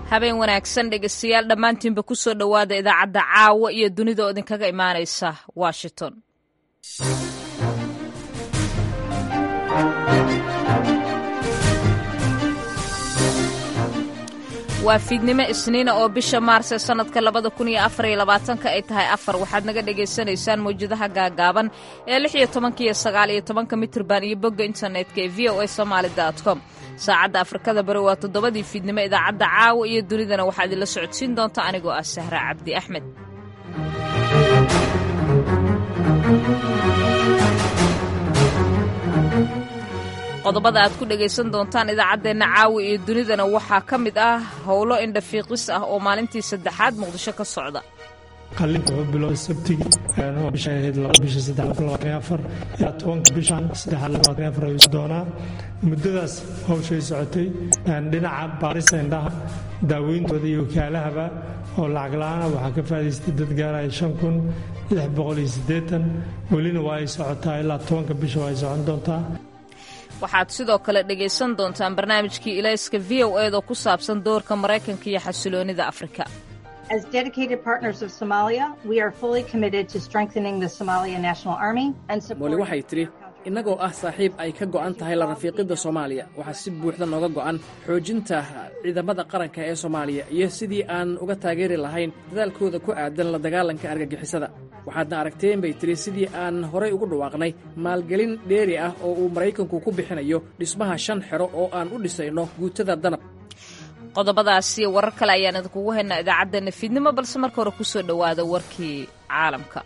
habeen wanaagsan dhegeystayaal dhammaantiinba ku soo dhowaada idaacadda caawa iyo dunida oo idinkaga imaanaysa washington waa fiidnimo isniina oo bisha maars ee sannadka labada kun iyo afar iyo labaatanka ay tahay afar waxaad naga dhagaysanaysaan mawjadaha gaagaaban ee lix iyo tobanka iyo sagaal iyo tobanka mitirban iyo bogga internetka ee v o a somaali dot com saacadda afrikada bari waa toddobadii fiidnimo idaacadda caawa iyo dunidana waxaa idinla socodsiin doonta anigoo ah sahra cabdi axmed qodobada aad ku dhegaysan doontaan idaacaddeenna caawi iyo dunidana waxaa ka mid ah howlo indhafiiqis ah oo maalintii saddexaad muqdisho ka socda qallinta wuxuu bilowday sabtigii oo bisha ahayd bisha saddexaad labaatan afar ilaa tobanka bishan saddexaad labaatan afar ayuu doonaa muddadaas hawshay socotay dhinaca baarista indhaha daaweyntooda iyo wakaalahaba oo lacag la-aana waxaa ka faa'idaystay dad gaaraya shan kun lix boqol iyo siddeetan welina waa ay socotaa ilaa tobanka bisha waa ay socon doontaa waxaad sidoo kale dhegaysan doontaan barnaamijkii ilayska v o eed oo ku saabsan doorka maraykanka iyo xasiloonida afrika As dedicated partners of Somalia, we are fully committed to strengthening the Somalia National Army and mooli waxay tidhi innagoo ah saaxiib ay ka go'an tahay la rafiiqidda soomaaliya waxaa si buuxda nooga go'an xoojinta ciidamada qaranka ee soomaaliya iyo sidii aan uga taageeri lahayn dadaalkooda ku aadan la dagaalanka argagixisada waxaadna aragteen bay tidhi sidii aan horay ugu dhawaaqnay maalgelin dheeri ah oo uu maraykanku ku bixinayo dhismaha shan xero oo aan u dhisayno guutada danab qodobadaasi warar kale ayaan idinkugu haynaa idaacaddeena fiidnimo balse marka hore ku soo dhowaada warkii caalamka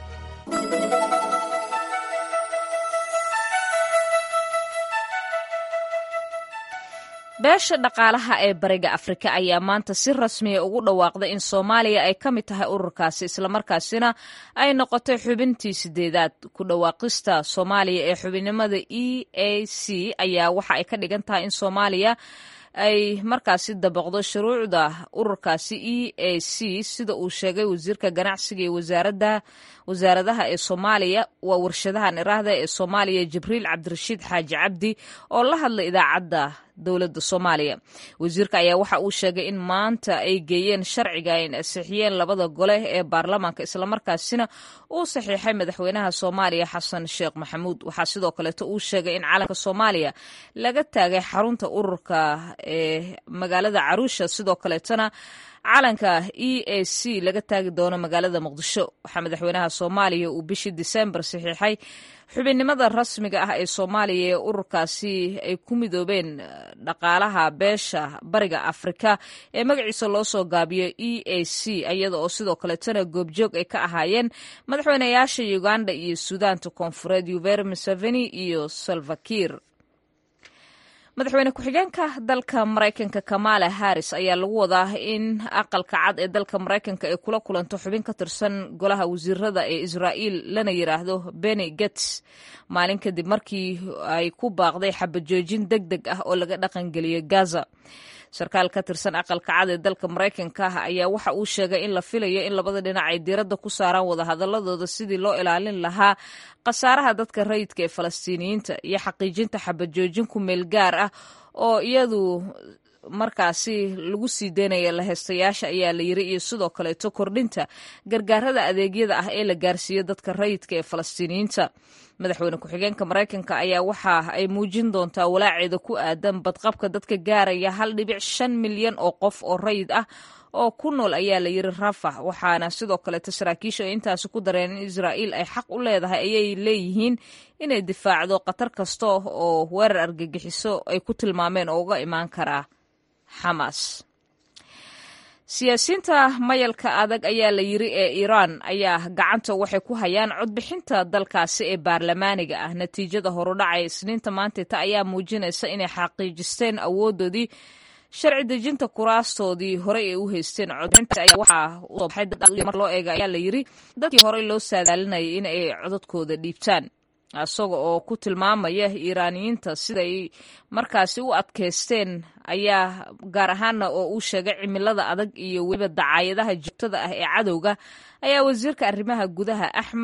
beesha dhaqaalaha ee bariga afrika ayaa maanta si rasmiya ugu dhawaaqday in soomaaliya ay ka mid tahay ururkaasi islamarkaasina ay noqotay xubintii sideedaad ku dhawaaqista soomaaliya ee xubinnimada e a c ayaa waxa ay ka dhigan tahay in soomaaliya ay markaasi dabaqdo shuruucda ururkaasi e a c sida uu sheegay wasiirka ganacsiga iyo wasaaradda wasaaradaha ee soomaaliya waa warshadahan iraahda ee soomaaliya jibriil cabdirashiid xaaji cabdi oo la hadlay idaacadda dowladda soomaaliya wasiirka ayaa waxa uu sheegay in maanta ay geeyeen sharciga ay ansixiyeen labada gole ee baarlamaanka islamarkaasina uu saxiixay madaxweynaha soomaaliya xasan sheekh maxamuud waxaa sidoo kaleeto uu sheegay in calanka soomaaliya laga taagay xarunta ururka ee magaalada caruusha sidoo kaleetona calanka e a c laga taagi doono magaalada muqdisho waxaa madaxweynaha soomaaliya uu bishii disembar saxiixay xubinnimada rasmiga ah ee soomaaliya ee ururkaasi ay ku midoobeen dhaqaalaha beesha bariga afrika ee magaciisa loo soo gaabiyo e a c iyada oo sidoo kaleetana goobjoog ay ka ahaayeen madaxweynayaasha uganda iyo suudaanta koonfureed yuveri museveni iyo salvakir madaxweyne ku-xigeenka dalka maraykanka kamala harris ayaa lagu wadaa in aqalka cad ee dalka maraykanka ay kula kulanto xubin ka tirsan golaha wasiirada ee israa'iil lana yidhaahdo beni gets maalin kadib markii ay ku baaqday xabajoojin deg deg ah oo laga dhaqangeliyey gaza sarkaal ka tirsan aqalka cad ee dalka maraykanka ayaa waxa uu sheegay in la filayo in labada dhinac ay diiradda ku saaraan wadahadaladooda sidii loo ilaalin lahaa khasaaraha dadka rayidka ee falastiiniyiinta iyo xaqiijinta xabajoojin ku meel gaar ah oo iyadu markaasi lagu sii deynaya laheystayaasha ayaa la yiri iyo sidoo kaleeto kordhinta gargaarada adeegyada ah ee la gaarsiiyo dadka rayidka ee falastiiniyiinta madaxweyne ku-xigeenka maraykanka ayaa waxa ay muujin doontaa walaaceeda ku aadan badqabka dadka gaaraya hal dhibic shan milyan oo qof oo rayid ah oo ku nool ayaa la yiri rafax waxaana sidoo kaleeto saraakiisha ay intaasi ku dareen in israa'iil ay xaq u leedahay ayay leeyihiin inay difaacdo khatar kasta oo weerar argagixiso ay ku tilmaameen oo uga imaan karaa xamaas siyaasiyiinta mayalka adag ayaa la yiri ee iiraan ayaa gacanta waxay ku hayaan codbixinta dalkaasi ee baarlamaaniga ah natiijada horudhacay isniinta maanteta ayaa muujinaysa inay xaqiijisteen awoodoodii sharci dejinta kuraastoodii horey ay u haysteen codbixinta ayaa waxaa usoo baxay mar loo eega ayaa la yiri dadkii horey loo saadaalinayay in ay codadkooda dhiibtaan isaga oo ku tilmaamaya iiraaniyiinta siday markaasi u adkaysteen ayaa gaar ahaana oo uu sheegay cimilada adag iyo weliba dacaayadaha joogtada ah ee cadowga ayaa wasiirka arrimaha gudaha axmed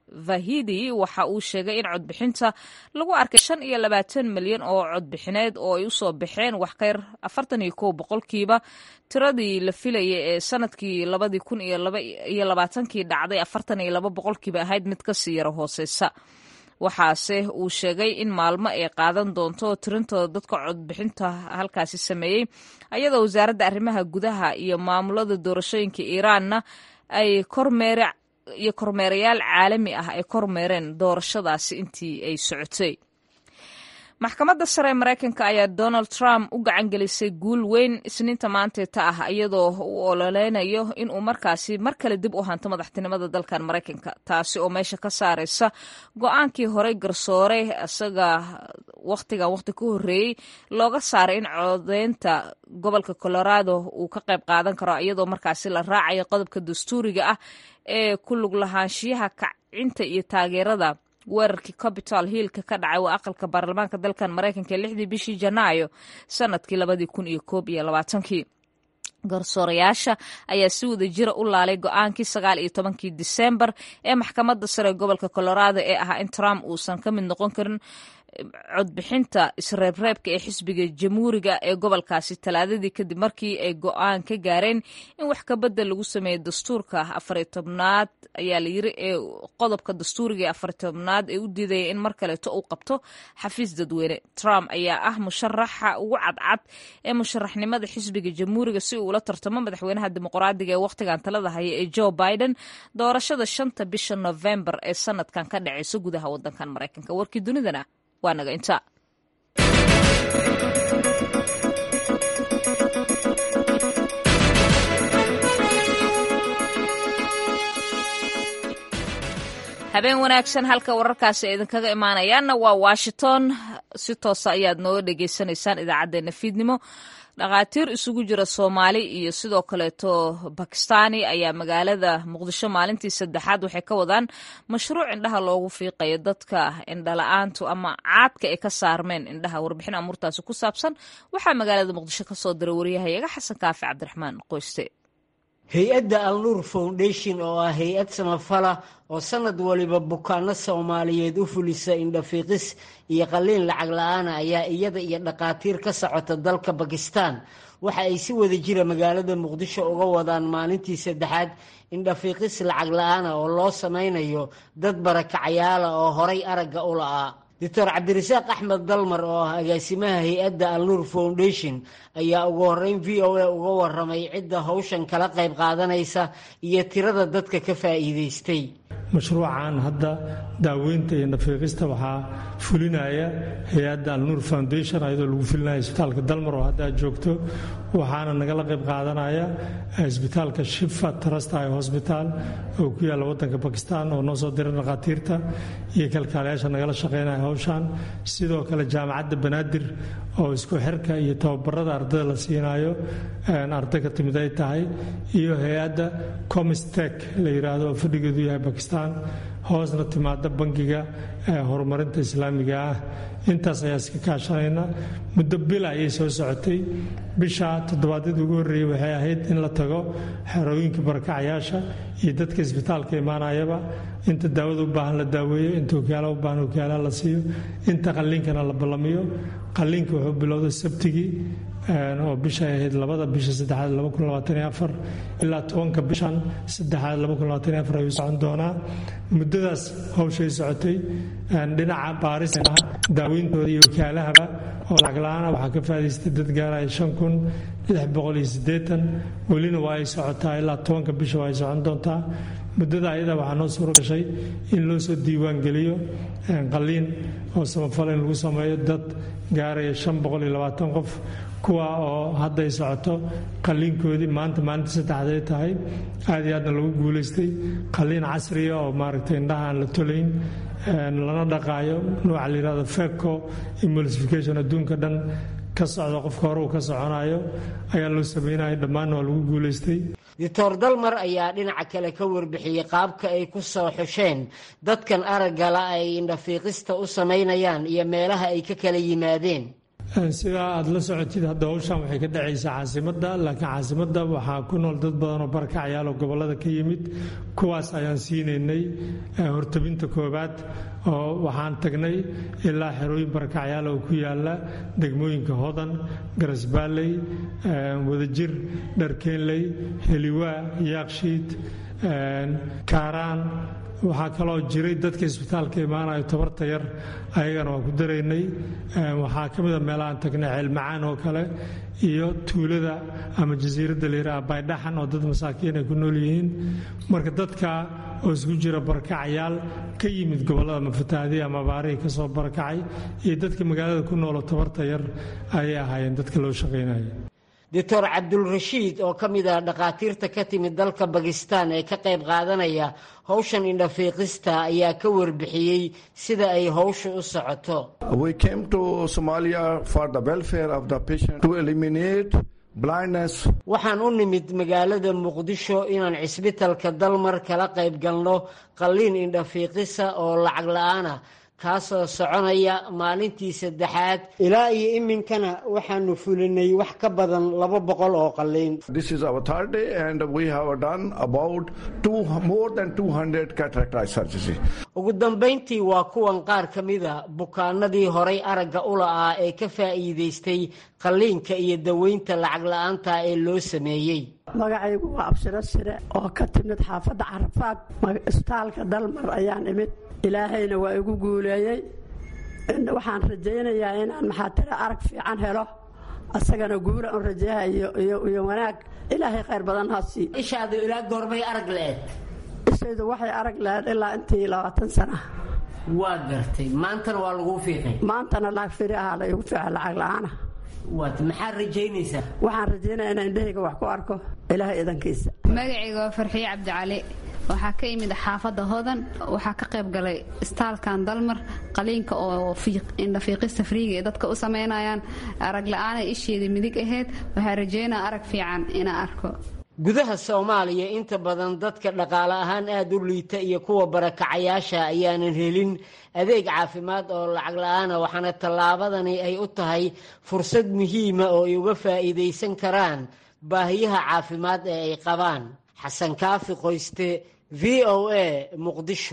vahidi waxa uu sheegay in codbixinta lagu arkay shan iyo labaatan milyan oo codbixineed oo ay usoo baxeen wax kayr afartan iyo kow boqolkiiba tiradii la filayay ee sanadkii labadii kun iyo labaatankii dhacday afartan iyo laba boqolkiiba ahayd mid kasii yaro hooseysa waxaase uu sheegay in maalmo ay qaadan doonto tirintooda dadka codbixinta halkaasi sameeyey ayadoo wasaaradda arrimaha gudaha iyo maamulada doorashooyinka iiraanna ay kormeere iyo kormeerayaal caalami ah ay kormeereen doorashadaasi intii ay socotay maxkamadda sare ee maraykanka ayaa donald trump u gacan gelisay guul weyn isniinta maanteeta ah iyadoo u ololeynayo inuu markaasi mar kale dib u hanto madaxtinimada dalkan maraykanka taasi oo meesha ka saareysa go-aankii horey garsoore isaga wakhtigan wakhti ka horreeyey looga saaray in codeynta gobolka colorado uu ka qayb qaadan karo iyadoo markaasi la raacayo qodobka dastuuriga ah ee ku lug lahaanshiyaha kacinta iyo taageerada weerarkii capital hillka ka dhacay waa aqalka baarlamaanka dalkan maraykanka ee lixdii bishii janaayo sanadkii labadii kun iyo koob iyo labaatankii garsoorayaasha ayaa si wada jira u laalay go-aankii sagaal iyo tobankii disembar ee maxkamadda sare gobolka colorado ee ahaa in trump uusan ka mid noqon karin codbixinta isreebreebka ee xisbiga jamhuuriga ee gobolkaasi talaadadii kadib markii ay go-aan ka gaareen in wax kabedel lagu sameeyo dastuurka afariy tobnaad ayaa layiri ee qodobka dastuuriga ee afariy tobnaad ee u diidaya in mar kaleeto uu qabto xafiis dadweyne trump ayaa ah musharaxa ugu cadcad ee musharaxnimada xisbiga jamhuuriga si uu ula tartamo madaxweynaha dimuqraadiga ee wakhtigan talada haya ee joe biden doorashada shanta bisha novembar ee sanadkan ka dhaceysa gudaha wadankan maraykanka warkii dunidana waa naga inta habeen wanaagsan halka wararkaasi ay idinkaga imaanayaanna waa washington si toosa ayaad nooga dhegeysanaysaan idaacaddeenna fiidnimo dhakhaatiir isugu jira soomaali iyo sidoo kaleeto bakistaani ayaa magaalada muqdisho maalintii saddexaad waxay ka wadaan mashruuc indhaha loogu fiiqayo dadka indhala-aantu ama caadka ay ka saarmeen indhaha warbixin amuurtaasi ku saabsan waxaa magaalada muqdisho kasoo diray waryahayaga xasan kaafi cabdiraxmaan qoyste hay-adda alnuur foundation oo ah hay-ad samafala oo sanad waliba bukaano soomaaliyeed u fulisa indhafiiqis iyo qalliin lacag la-aana ayaa iyada iyo dhakhaatiir ka socota dalka bakistan waxa ay si wada jira magaalada muqdisho uga wadaan maalintii saddexaad indhafiiqis lacag la-aana oo loo sameynayo dad barakacayaala oo horay aragga u la'aa doctor cabdirasaaq axmed dalmar oo ah agaasimaha hay-adda alnuur foundation ayaa ugu horeyn v o a uga waramay cidda howshan kala qayb qaadanaysa iyo tirada dadka ka faa'iidaystay mashruucan hadda daaweynta iyo nafiiqista waxaa fulinaya hay-adda alnuur foundation ayadoo lagu fulinaya isbitaalka dalmar oo hadda joogto waxaana nagala qayb qaadanaya isbitaalka shifa trasti hosbitaal oo ku yaalla wadanka bakistan oo noo soo diray dhakhaatiirta iyo kalkaalayaasha nagala shaqeynaya howshan sidoo kale jaamacadda banaadir oo isku xirka iyo tababarada ardada la siinayo arday ka timid ay tahay iyo hay-adda comistek la yidhaahdo oo fadhigeedu yahay bakistan hoosna timaada bangiga horumarinta islaamiga ah intaas ayaa iska kaashanayna muddo bil ayay soo socotay bisha toddobaadyada ugu horreeyey waxay ahayd in la tago xerooyinka barakacayaasha iyo dadka isbitaalka imaanayaba inta daawada u baahan la daaweeyo inta okyaala u baahan okyaalaha la siiyo inta qalliinkana la ballamiyo qalliinka wuxuu bilowday sabtigii oo bishay ahayd labada bisha saddexaad ilaa tobanka bishan saddexaad ayuu socon doonaa muddadaas howshay socotay dhinaca baaris daaweyntooda iyo wakaalahaba oo lacag la-aana waxaa ka faadaystay dad gaaraya shan kun lix boqol iyo siddeetan welina waa ay socotaa ilaa tobanka bisha waa ay socon doontaa muddada ayada waxaa noo suuro gashay in loo soo diiwaan geliyo qalliin oo samafal in lagu sameeyo dad gaaraya shan boqol iyo labaatan qof kuwa oo hadday socoto qalliinkoodii maanta maalinta saddexday tahay aad iyo aadna lagu guulaystay qalliin casriya oo maaragtay indhaha aan la tolayn lana dhaqaayo nooca la yihahdo feco emulsification adduunka dhan ka socda qofka hore uu ka soconayo ayaa loo sameynaya dhammaanna waa lagu guulaystay doctor dalmar ayaa dhinaca kale ka warbixiyey qaabka ay ku soo xusheen dadkan araggala ay indhafiiqista u samaynayaan iyo meelaha ay ka kala yimaadeen sidaa aada la socotid hadda howshan waxay ka dhacaysaa caasimadda laakiin caasimadda waxaa ku nool dad badan oo barakacayaal oo gobollada ka yimid kuwaas ayaan siinaynay hortabinta koowaad oo waxaan tagnay ilaa xerooyin barakacayaal oo ku yaala degmooyinka hodan garasbaalley wadajir dharkeenley heliwaa yaakshiid kaaraan waxaa kaloo jiray dadka isbitaalka imaanayo tabarta yar ayagana waa ku daraynay waxaa ka mida meelahaan tagnay ceelmacaan oo kale iyo tuulada ama jasiiradda layidhaha baydhaxan oo dad masaakiin ay ku nool yihiin marka dadka oo isku jira barakacayaal ka yimid gobollada mafataahdiya ama baarihii ka soo barakacay iyo dadka magaalada ku nooloo tabarta yar ayay ahaayeen dadka loo shaqaynaya doctor cabdulrashiid oo ka mid ah dhakhaatiirta ka timid dalka bakistan ee ka qayb qaadanaya howshan indhafiiqista ayaa ka warbixiyey sida ay howsha u socoto waxaan u nimid magaalada muqdisho inaan cisbitalka dalmar kala qayb galno qalliin indhafiiqisa oo lacag la-aanah kaasoo soconaya maalintii saddexaad ilaa iyo iminkana waxaanu fulinay wax ka badan laba boqol oo qalliin ugu dambayntii waa kuwan qaar ka mida bukaanadii horay aragga u la'aa ee ka faa'iidaystay qalliinka iyo daweynta lacag la-aanta ee loo sameeyey magacaygu waa abshiro sire oo ka timid xaafadda carafaad isbitaalka dalmar ayaan imid ilaahayna waa igu guuleeyey waxaan rajaynayaa inaan maxaatiro arag fiican helo asagana guula un rajayaha iyo wanaag ilaahay khayr badan ha sii ishaadu ilaa goormay arag la-eed ishaydu waxay arag lahayd ilaa intii labaatan sana waa gartay maantana waa laguu fiiqay maantana lacag firi ahaa la igu fiica lacag la-aana waat maxaad rajaynaysaa waxaan rajaynaya inaan indhahayga wax ku arko ilaahay idankiisa magacayga waa farxiye cabdicali waxaa ka imid xaafadda hodan waxaa ka qayb galay istaalkan dalmar qaliinka oo indhafiiqista friiga ee dadka u samaynayaan arag la-aana isheeda midig ahayd waxaa rajaynaa arag fiican inaan arko gudaha soomaaliya inta badan dadka dhaqaale ahaan aada u liita iyo kuwa barakacayaasha ayaanan helin adeeg caafimaad oo lacag la-aana waxaana tallaabadani ay u tahay fursad muhiima oo ay uga faa'iidaysan karaan baahiyaha caafimaad ee ay qabaan xasan kaafi qoyste v o a muqdisho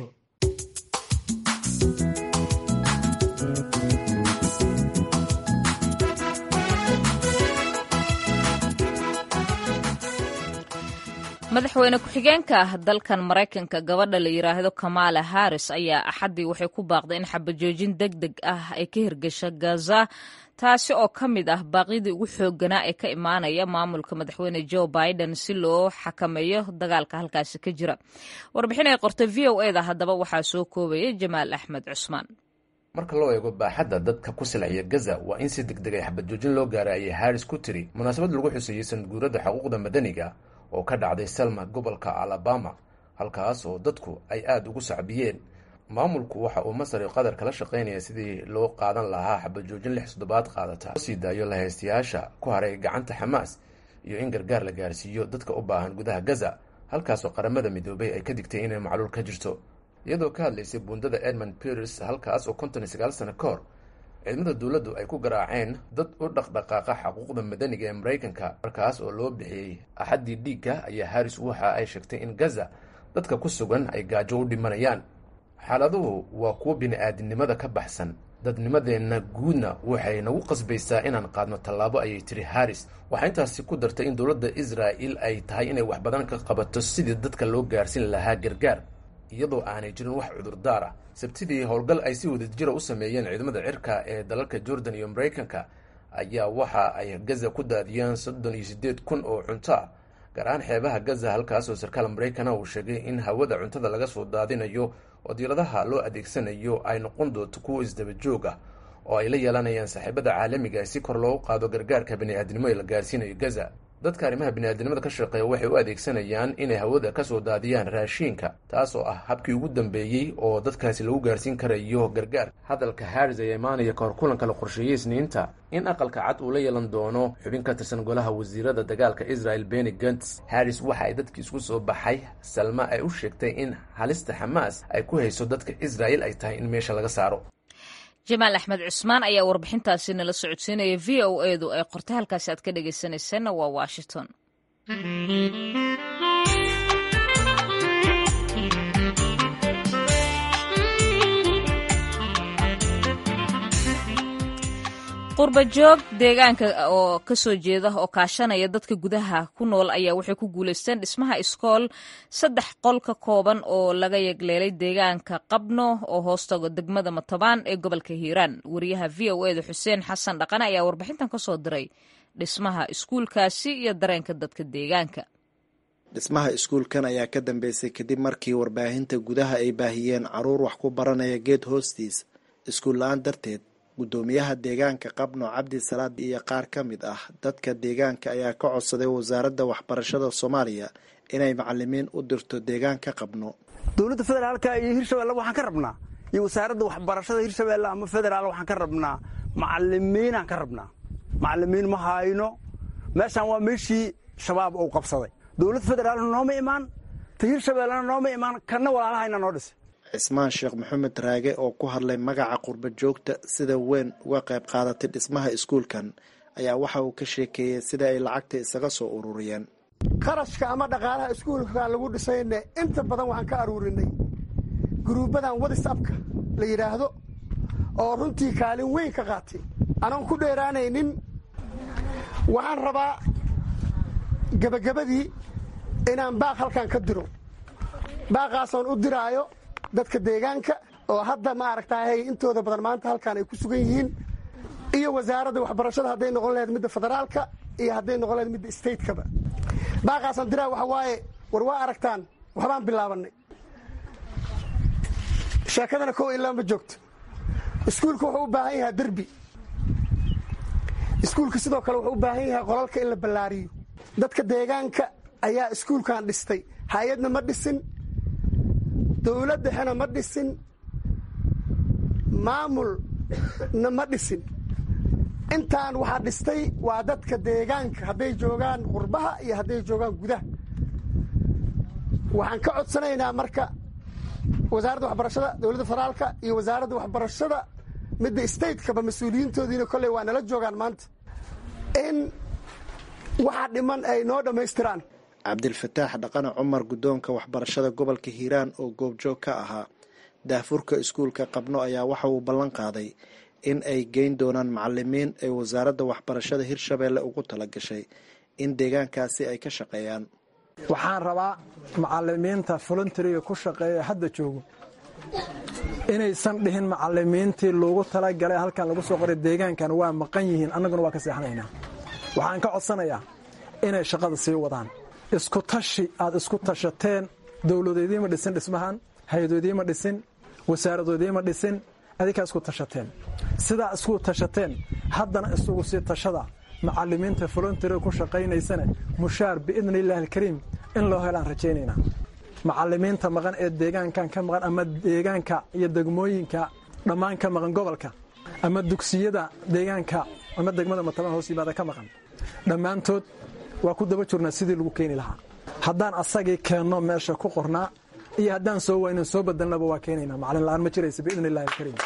madaxweyne ku-xigeenka dalkan maraykanka gabadha la yidhaahdo kamaala harris ayaa axaddii waxay ku baaqday in xabajoojin deg deg ah ay ka hirgasho gaza taasi oo ka mid ah baaqyadii ugu xoogganaa ee ka imaanaya maamulka madaxweyne joe biden si loo xakameeyo dagaalka halkaasi ka jira warbixin ay qortay v o eda haddaba waxaa soo koobaya jamaal axmed cusmaan marka loo eego baaxadda dadka ku silciya gaza waa in si deg deg ay xabadjoojin loo gaara ayay harris ku tiri munaasabad lagu xuseeyey sanadguurada xuquuqda madaniga oo ka dhacday selma gobolka alabama halkaas oo dadku ay aada ugu sacbiyeen maamulku waxa uu masar iyo qatar kala shaqaynaya sidii loo qaadan lahaa xabajoojin lix toddobaad qaadata loo sii daayo lahaystayaasha ku haray gacanta xamaas iyo in gargaar la gaarsiiyo dadka u baahan gudaha gaza halkaasoo qaramada midoobay ay ka digtay inay macluul ka jirto iyadoo ka hadlaysay buundada edmund peters halkaas oo konton iyo sagaal sano ka hor ciidamada dowladdu ay ku garaaceen dad u dhaqdhaqaaqa xuquuqda madaniga ee maraykanka markaas oo loo bixiyey axaddii dhiigga ayaa harris waxa ay sheegtay in gaza dadka ku sugan ay gaajo u dhimanayaan xaaladuhu waa kuwo bini-aadinimada ka baxsan dadnimadeenna guudna waxay nagu qasbaysaa inaan qaadno tallaabo ayay tiri harris waxaa intaasi ku dartay in dowladda israa'il ay tahay inay wax badan ka qabato sidii dadka loo gaarsiin lahaa gargaar iyadoo aanay jirin wax cudurdaar ah sabtidii howlgal ay si wadajira u sameeyeen ciidamada cirka ee dalalka jordan iyo maraykanka ayaa waxa ay gaza ku daadiyeen soddon iyo siddeed kun oo cunto ah gaar ahaan xeebaha gaza halkaasoo sarkaal maraykana uu sheegay in hawada cuntada laga soo daadinayo oo diiradaha loo adeegsanayo ay noqon doonto kuwo isdaba joog ah oo ay la yeelanayaan saaxiibada caalamiga si kor loogu qaado gargaarka bini-aadnimo ee la gaarsiinayo gaza dadka arrimaha bini-aadnimada ka shaqeeya waxay u adeegsanayaan inay hawada ka soo daadiyaan raashiinka taas oo ah habkii ugu dambeeyey oo dadkaasi lagu gaarsiin karayo gargaar hadalka harris ayaa imaanaya kahor kulanka la qorsheeyey isniinta in aqalka cad uu la yeelan doono xubin ka tirsan golaha wasiirada dagaalka israel beni gants harris waxa ay dadkii isku soo baxay salma ay u sheegtay in halista xamaas ay ku hayso dadka israel ay tahay in meesha laga saaro jamaal axmed cusmaan ayaa warbixintaasi nala socodsiinaya v o edu ay qortay halkaasi aad ka dhegaysanayseena waa washington qurbajoog deegaanka oo kasoo jeeda oo kaashanaya dadka gudaha ku nool ayaa waxay ku guuleysteen dhismaha iskool saddex qol ka kooban oo laga yagleelay deegaanka qabno oo hoostaga degmada matabaan ee gobolka hiiraan wariyaha v o eda xuseen xasan dhaqane ayaa warbixintan ka soo diray dhismaha iskuulkaasi iyo dareenka dadka deegaanka dhismaha iskuulkan ayaa ka dambeysay kadib markii warbaahinta gudaha ay baahiyeen caruur wax ku baranaya geed hoostiis iskuul la-aan darteed guddoomiyaha deegaanka qabno cabdi salaad iyo qaar ka mid ah dadka deegaanka ayaa ka codsaday wasaaradda waxbarashada soomaaliya inay macalimiin u dirto deegaanka qabno dowladda federaalka iyo hirshabelle waxaan ka rabnaa iyo wasaaradda waxbarashada hirshabelle ama federaal waxaan ka rabnaa macalimiinaan ka rabnaa macalimiin ma hayno meeshaan waa meeshii shabaab uu qabsaday dowladda federaalna nooma imaan ta hirshabellena nooma imaan kanna walaalahayna noo dhisay cismaan sheekh maxamed raage oo ku hadlay magaca qurba joogta sida weyn uga qayb qaadatay dhismaha iskuulkan ayaa waxa uu ka sheekeeyey sida ay lacagta isaga soo ururiyeen qarashka ama dhaqaalaha iskuulkan lagu dhisayne inta badan waxaan ka aruurinay guruubadan wadisabka la yidhaahdo oo runtii kaalin weyn ka qaatay anoon ku dheeraanaynin waxaan rabaa gebagabadii inaan baaq halkan ka diro baaqaasoon u diraayo dadka deegaanka oo hadda ma aragtahay intooda badan maanta halkaan ay ku sugan yihiin iyo wasaaradda waxbarashada hadday noqon lahayd midda federaalka iyo hadday noqon lahayd midda statekaba baaqaasaan diraa waxa waaye war waa aragtaan waxbaan bilaabanay sheekadana kow ilaa ma joogto iskuulka wuxuu u baahan yahaa derbi iskuulka sidoo kale wuxuu u baahan yahay qolalka in la ballaariyo dadka deegaanka ayaa iskuulkan dhistay hay-adna ma dhisin dowlad dhexena ma dhisin maamulna ma dhisin intaan waxaa dhistay waa dadka deegaanka hadday joogaan qurbaha iyo hadday joogaan gudaha waxaan ka codsanaynaa marka wasaaradda waxbarashada dowladda federaalka iyo wasaaradda waxbarashada midda statekaba mas-uuliyiintoodiina kolley waa nala joogaan maanta in waxaa dhiman ay noo dhammaystiraan cabdilfataax dhaqane cumar guddoonka waxbarashada gobolka hiiraan oo goobjoog ka ahaa daahfurka iskuulka qabno ayaa waxa uu ballan qaaday in ay geyn doonaan macalimiin ay wasaaradda waxbarashada hirshabeelle ugu tala gashay in deegaankaasi ay ka shaqeeyaan waxaan rabaa macalimiinta volunteriga ku shaqeeya hadda joogo inaysan dhihin macalimiintii loogu talagalay halkan lagu soo qoray deegaankan waa maqan yihiin annaguna waa ka seexanaynaa waxaan ka codsanayaa inay shaqada sii wadaan isku tashi aad isku tashateen dowladoodiima dhisin dhismahan hay-adoodiima dhisin wasaaradoodiima dhisin adinkaa isku tashateen sidaa isku tashateen haddana isugu sii tashada macalimiinta volunteriga ku shaqaynaysana mushaar biidni illaahi alkariim in loo helaan rajaynaynaa macalimiinta maqan ee deegaankan ka maqan ama deegaanka iyo degmooyinka dhammaan ka maqan gobolka ama dugsiyada deegaanka ama degmada mataban hoos yimaada ka maqan dhammaantood waa ku daba jirnaa sidii lagu keeni lahaa haddaan asagii keenno meesha ku qornaa iyo haddaan soo waynan soo bedelnaba waa keenaynaa macalin la'aan ma jiraysa biidni illahi alkariim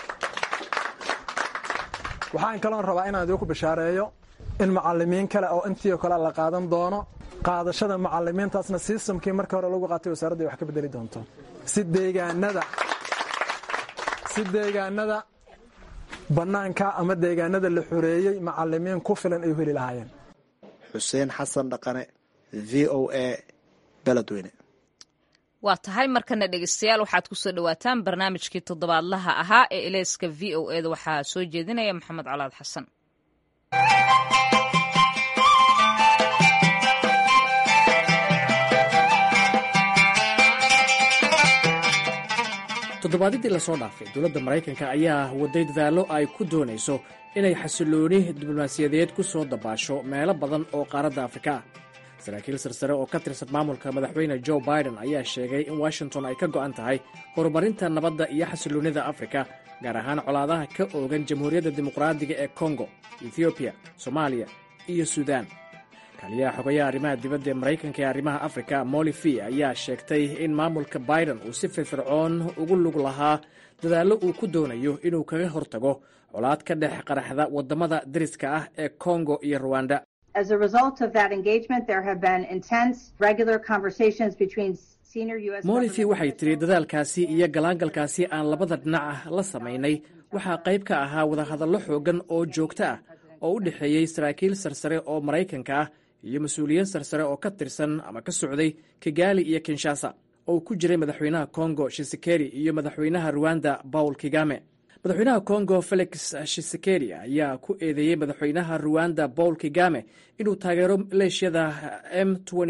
waxaan kaloon rabaa inaan idinku bishaareeyo in macalimiin kale oo intii oo kale la qaadan doono qaadashada macalimiintaasna sistamkii markii hore lagu qaatay wasaaradda wax ka bedeli doonto si deegaanada si deegaanada bannaanka ama deegaanada la xoreeyey macalimiin ku filan ay u heli lahaayeen xuseen xasan dhaqane v o a beledweyne waa tahay markana dhegeystayaal waxaad kusoo dhawaataan barnaamijkii toddobaadlaha ahaa ee eleyska v o eda waxaa soo jeedinaya maxamed colaad xasan toddobaadyadii lasoo dhaafay dowladda maraykanka ayaa waday dadaallo ay ku doonayso inay xasilooni diblomaasiyadeed ku soo dabaasho meelo badan oo qaaradda afrika ah saraakiil sarsare oo ka tirsan maamulka madaxweyne jo biden ayaa sheegay in washington ay ka go'an tahay horumarinta nabadda iyo xasiloonnida afrika gaar ahaan colaadaha ka oogan jamhuuriyadda dimuqraadiga ee kongo ethoobiya soomaaliya iyo suudaan kaliyaha xogayaha arrimaha dibadda ee maraykanka ee arrimaha afrika molifi ayaa sheegtay in maamulka biden uu si firfircoon ugu lug lahaa dadaallo uu ku doonayo inuu kaga hortago colaad ka dhex qaraxda waddamada deriska ah ee kongo iyo ruwanda As a result of that engagement, there have been intense, regular conversations between senior U.S. molifi waxay tidhi dadaalkaasi iyo galaangalkaasi aan labada dhinac ah la samaynay waxaa qayb ka ahaa wadahadallo xooggan oo joogto ah oo u dhexeeyey saraakiil sarsare oo maraykanka ah iyo mas-uuliyiin sarsare oo ka tirsan ama ka socday kigali iyo kinshasa oo ku jiray madaxweynaha kongo shisekeri iyo madaxweynaha ruwanda paul kigame madaxweynaha kongo felix shisekeri ayaa ku eedeeyey madaxweynaha ruwanda paul kigame inuu taageero maleeshiyada m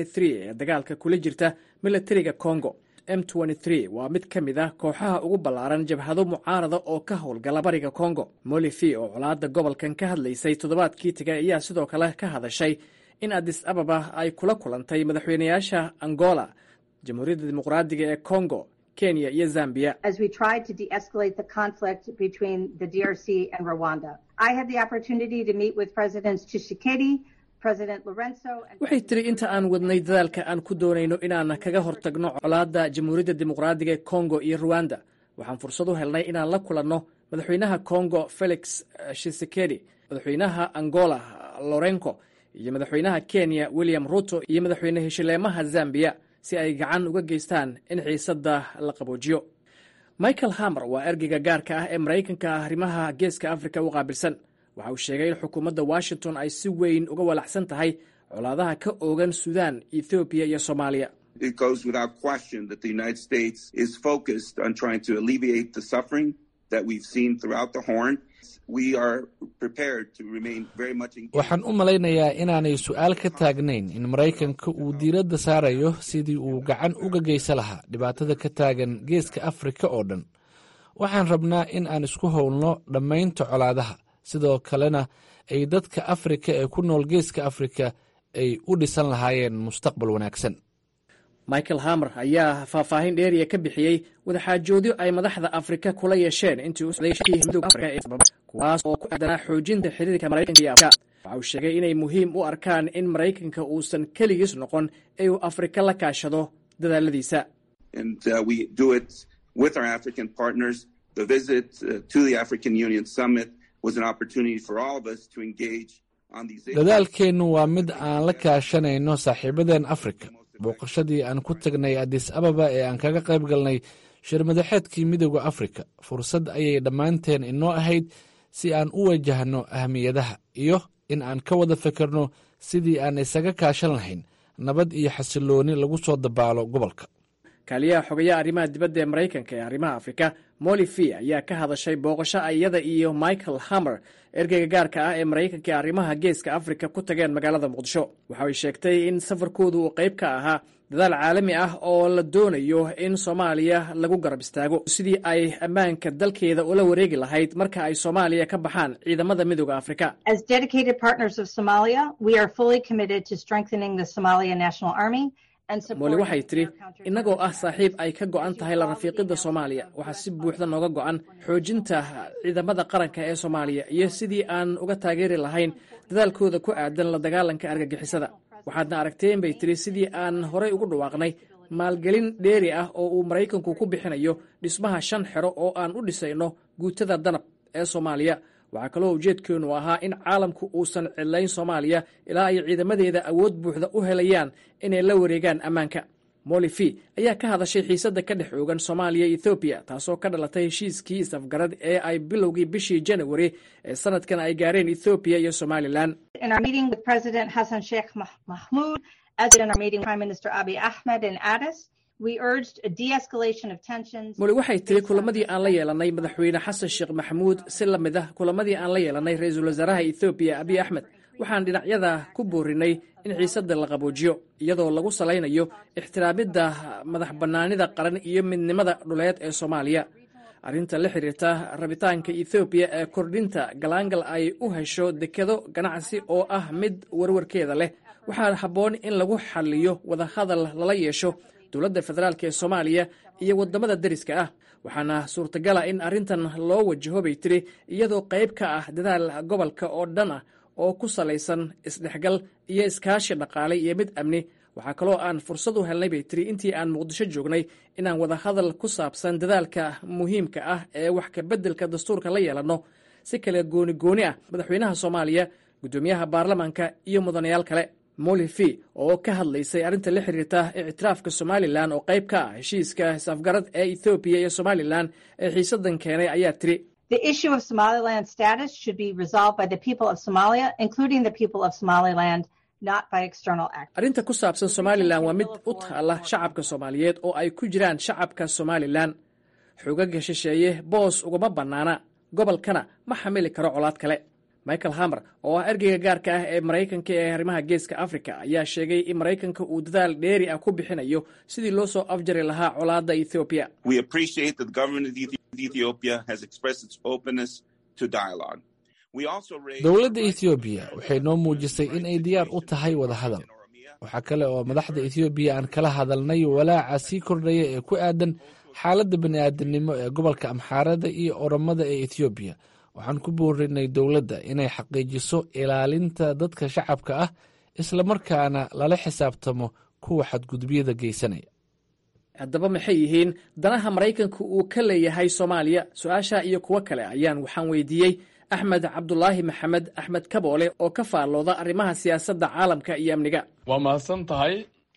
ee dagaalka kula jirta milatariga kongo m waa mid ka mid ah kooxaha ugu ballaaran jabhado mucaarada oo ka howlgala bariga kongo molifi oo colaadda gobolkan ka hadlaysay toddobaadkii tegay ayaa sidoo kale ka hadashay in adis ababa ay kula kulantay madaxweynayaasha angola jamhuuriyadda dimuqraadiga ee kongo kenya iyo zambiya as we tried to de-escalate the conflict between the DRC and Rwanda. I had the opportunity to meet with Presidents Tshisekedi, President Lorenzo, and waxay tiri inta aan wadnay dadaalka aan ku doonayno inaan kaga hortagno colaadda jamhuuriyadda dimuqraadiga ee kongo iyo ruwanda waxaan fursad u helnay inaan la kulanno madaxweynaha kongo felix shisekedi madaxweynaha angola lorenco iyo madaxweynaha kenya william ruto iyo madaxweyne heshileemaha zambiya si ay gacan uga geystaan in xiisadda la qaboojiyo michael hamer waa ergeyga gaarka ah ee maraykanka arrimaha geeska afrika u qaabilsan waxa uu sheegay in xukuumadda washington ay si weyn uga walaacsan tahay colaadaha ka oogan suudaan ethoobiya iyo soomaaliya It goes without question that the United States is focused on trying to alleviate the suffering that we've seen throughout the Horn. We are prepared to remain very much engaged. waxaan u malaynayaa inaanay su-aal ka taagnayn in maraykanka uu diiradda saarayo sidii uu gacan uga geysan lahaa dhibaatada ka taagan geeska afrika oo dhan waxaan rabnaa in aan isku howlno dhammaynta colaadaha sidoo kalena ay dadka afrika ee ku nool geeska afrika ay u dhisan lahaayeen mustaqbal wanaagsan michael hamer ayaa faahfaahin dheeriya ka bixiyey wadaxaajoodyo ay madaxda afrika kula yeesheen intii u socday shirkii midowga afrika ee sababa kuwaas oo ku aadanaa xoojinta xiriirka maraykanka iyo afrika waxa uu sheegay inay muhiim u arkaan in maraykanka uusan keligiis noqon ee uu afrika la kaashado dadaaladiisa And uh, we do it with our African partners. The visit uh, to the African Union Summit was an opportunity for all of us to engage on these issues. dadaalkeennu waa mid aan la kaashanayno saaxiibadeen afrika booqashadii aan ku tagnay adis ababa ee aan kaga qayb galnay shirmadaxeedkii midowda afrika fursad ayay dhammaanteen inoo ahayd si aan u wajahno ahmiyadaha iyo in aan ka wada fikirno sidii aan isaga kaashan lahayn nabad iyo xasilooni lagu soo dabaalo gobolka kaaliyaha xogayaha arrimaha dibadda ee maraykanka ee arrimaha afrika molifi ayaa ka hadashay booqasho iyada iyo michael hamer ergeyga gaarka ah ee maraykanka ee arrimaha geeska afrika ku tageen magaalada muqdisho waxa ay sheegtay in safarkoodu uu qayb ka ahaa dadaal caalami ah oo la doonayo in soomaaliya lagu garab istaago sidii ay ammaanka dalkeeda ula wareegi lahayd marka ay soomaaliya ka baxaan ciidamada midooda afrika As dedicated partners of Somalia, we are fully committed to strengthening the Somalia National Army and mooli supporting waxay tidhi innagoo ah saaxiib ay ka go'an tahay la rafiiqidda soomaaliya waxaa si buuxda nooga go'an xoojinta ciidamada qaranka ee soomaaliya iyo sidii aan uga taageeri lahayn dadaalkooda ku aadan la dagaalanka argagixisada waxaadna aragteen bay tidhi sidii aan horay ugu dhawaaqnay maalgelin dheeri ah oo uu maraykanku ku bixinayo dhismaha shan xero oo aan u dhisayno guutada danab ee soomaaliya waxaa kaloo ujeedkeennu ahaa in caalamku uusan cidlayn soomaaliya ilaa ay ciidamadeeda awood buuxda u helayaan inay la wareegaan ammaanka molifi ayaa ka hadashay xiisadda ka dhex oogan soomaaliya ethoobiya taasoo ka dhalatay heshiiskii is-afgarad ee ay bilowgii bishii janawari ee sanadkan ay gaareen ethoobiya iyo somalilan In our meeting with President Hassan Sheikh Mah- Mahmoud, as in our meeting with Prime Minister Abiy Ahmed in Addis, we urged a de-escalation of tensions. muli waxay tiri kulamadii aan la yeelanay madaxweyne xasan sheekh maxamuud si la mid ah kulamadii aan la yeelanay ra-iisul wasaaraha ethoobiya abiy axmed waxaan dhinacyada ku boorinay in xiisadda la qaboojiyo iyadoo lagu salaynayo ixtiraamidda madax bannaanida qaran iyo midnimada dhuleed ee soomaaliya arrinta la xiriirta rabitaanka ethoobiya ee kordhinta galaangal ay u hesho dekedo ganacsi oo ah mid warwarkeeda leh waxaa habboon in lagu xaliyo wadahadal lala yeesho dowladda federaalk ee soomaaliya iyo waddamada deriska ah waxaana suurtagala in arrintan loo wajaho bay tiri iyadoo qayb ka ah dadaal gobolka oo dhan ah oo ku salaysan isdhexgal iyo iskaashi dhaqaale iyo mid amni waxaa kaloo aan fursad u helnay bay tiri intii aan muqdisho joognay inaan wada hadal ku saabsan dadaalka muhiimka ah ee wax ka beddelka dastuurka la yeelanno si kale gooni gooni ah madaxweynaha soomaaliya guddoomiyaha baarlamaanka iyo mudanayaal kale molifi oo ka hadlaysay arrinta la xiriirta ictiraafka somalilan oo qayb ka ah heshiiska isafgarad ee ethoobiya iyo somalilan ee xiisadan keenay ayaa tiri The issue of Somaliland status should be resolved by the people of Somalia, including the people of Somaliland, not by external actors. arrinta ku saabsan somalilan waa mid u taala shacabka soomaaliyeed oo ay ku jiraan shacabka somalilan xogaga shisheeye boos ugama bannaana gobolkana ma xamili karo colaad kale michael hamer oo ah ergeyga gaarka ah ee maraykanka ee arrimaha geeska africa ayaa sheegay in maraykanka uu dadaal dheeri ah ku bixinayo sidii loo soo afjari lahaa colaadda ethoobiya We appreciate that the government of Ethi- Ethiopia has expressed its openness to dialogue. We also raised dowladda ethoobiya waxay noo muujisay in ay diyaar u tahay wadahadal waxaa kale oo madaxda ethoobiya aan kala hadalnay walaaca sii kordhaya ee ku aadan xaaladda bani'aadamnimo ee gobolka amxaarada iyo oromada ee ethoobiya waxaan ku boorinay dowladda inay xaqiijiso ilaalinta dadka shacabka ah islamarkaana lala xisaabtamo kuwa xadgudubyada geysanaya haddaba maxay yihiin danaha maraykanka uu ka leeyahay soomaaliya su-aasha iyo kuwo kale ayaan waxaan weydiiyey axmed cabdulaahi maxamed axmed kaboole oo ka faallooda arrimaha siyaasadda caalamka iyo amniga waa mahadsan tahay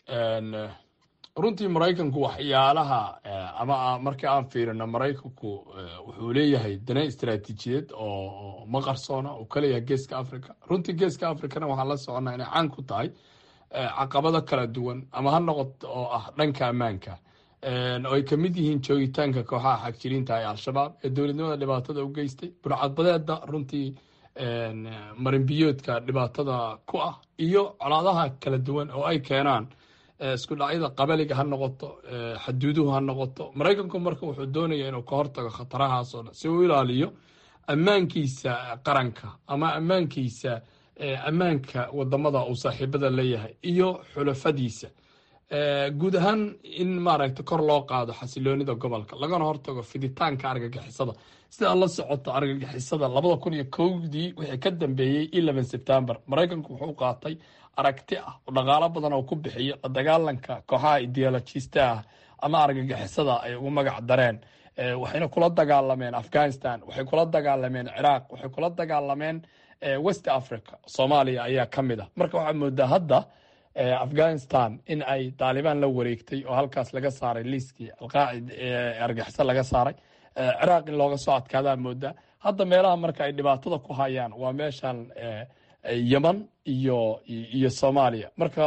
runtii maraykanku waxyaalaha ama marka aan fiirino maraykanku wuxuu leeyahay dana istaraatiijiyeed oo ma qarsoona uu ka leeyahay geeska africa runtii geeska africana waxaan la soconnaa inay caan ku tahay caqabado kala duwan ama ha noqoto oo ah dhanka ammaanka oo ay ka mid yihiin joogitaanka kooxaha xagjiriinta ee al-shabaab ee dowladnimada dhibaatada u geystay burcadbadeeda runtii marinbiyoodka dhibaatada ku ah iyo colaadaha kala duwan oo ay keenaan isku dhacyada qabaliga ha noqoto xaduuduhu ha noqoto maraykanku marka wuxuu doonaya inuu ka hortago khatarahaas oo dhan si uu ilaaliyo ammaankiisa qaranka ama ammaankiisa ammaanka wadamada uu saaxiibada leeyahay iyo xulafadiisa guud ahaan in maaragta kor loo qaado xasiloonida gobolka lagana hortago fiditaanka argagixisada sidaa la socoto argagixisada labada kun iyo kowdii wixii ka dambeeyey eleven september maraykanku wuxuu qaatay aragti ah oo dhaqaalo badan oo ku bixiyo la dagaalanka kooxaha ideologista ah ama argagixisada ay ugu magac dareen waxayna kula dagaalameen afghanistan waxay kula dagaalameen ciraaq waxay kula dagaalameen west africa soomaaliya ayaa ka mid ah marka waxaa moodaa hadda afghanistan in ay taalibaan la wareegtay oo halkaas laga saaray liiskii alqaacid argaxiso laga saaray ciraaq in looga soo adkaadaa moodaa hadda meelaha marka ay dhibaatada ku hayaan waa meeshan yeman iyo iyo soomaaliya marka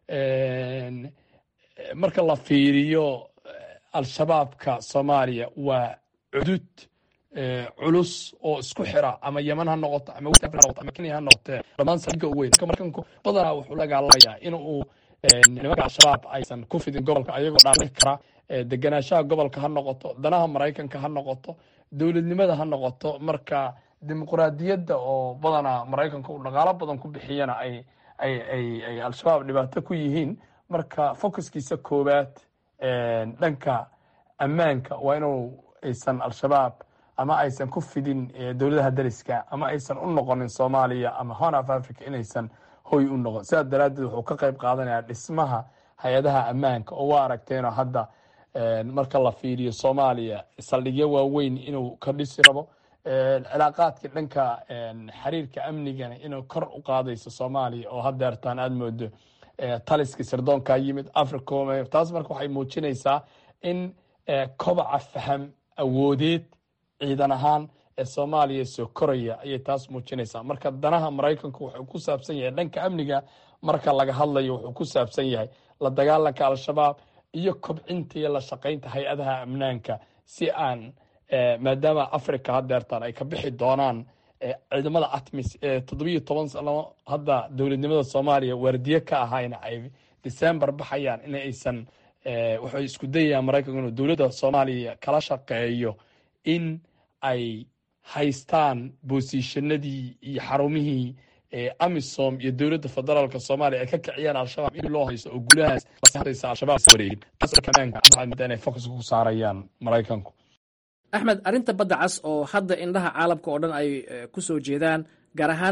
marka la fiiriyo al-shabaabka soomaaliya waa cudud culus oo isku xira ama yeman ha noqoto ama west africa ha noqoto ama kenya ha noqotee dhammaan saldhigga ugu weyn marka markanku badanaa wuxuu la dagaalamayaa in uu nimanka al-shabaab aysan ku fidin gobolka ayagoo dhaaqi kara deganaanshaha gobolka ha noqoto danaha maraykanka ha noqoto dowladnimada ha noqoto marka dimuqraadiyadda oo badanaa maraykanka uu dhaqaalo badan ku bixiyana ay ay ay ay al-shabaab dhibaato ku yihiin marka focuskiisa koowaad dhanka ammaanka waa inuu aysan al-shabaab ama aysan ku fidin dowladaha dariska ama aysan u noqonin soomaaliya ama horn of africa inaysan hoy u noqon sidaas daraaddeed wuxuu ka qayb qaadanayaa dhismaha hay-adaha ammaanka oo waa aragteenoo hadda marka la fiiriyo soomaaliya saldhigyo waaweyn inuu ka dhisi rabo cilaaqaadka dhanka xiriirka amnigana inuu kor u qaadayso soomaaliya oo hadeertaan aada moodo taliska sirdoonkaa yimid africom taas marka waxay muujinaysaa in kobaca faham awoodeed ciidan ahaan ee soomaaliya soo koraya ayay taas muujinaysaa marka danaha maraykanku wuxuu ku saabsan yahay dhanka amniga marka laga hadlayo wuxuu ku saabsan yahay la dagaalanka al-shabaab iyo kobcinta iyo la shaqaynta hay-adaha amnaanka si aan maadaama africa hadeertaan ay ka bixi doonaan ciidamada atmis ee toddobiyo toban sano hadda dowladnimada soomaaliya waardiye ka ahayna ay december baxayaan in aysan waxay isku dayayaan maraykanku inuu dowladda soomaaliya kala shaqeeyo in ay haystaan boosiishanadii iyo xarumihii amisom iyo dowladda federaalka soomaaliya ay ka kiciyaan al-shabaab in loo haysto oo guulahaas al-shabaab wareegin inay focuska ku saarayaan maraykanku axmed arrinta badda cas oo hadda indhaha caalamka oo dhan ay ku soo jeedaan gaar ahaan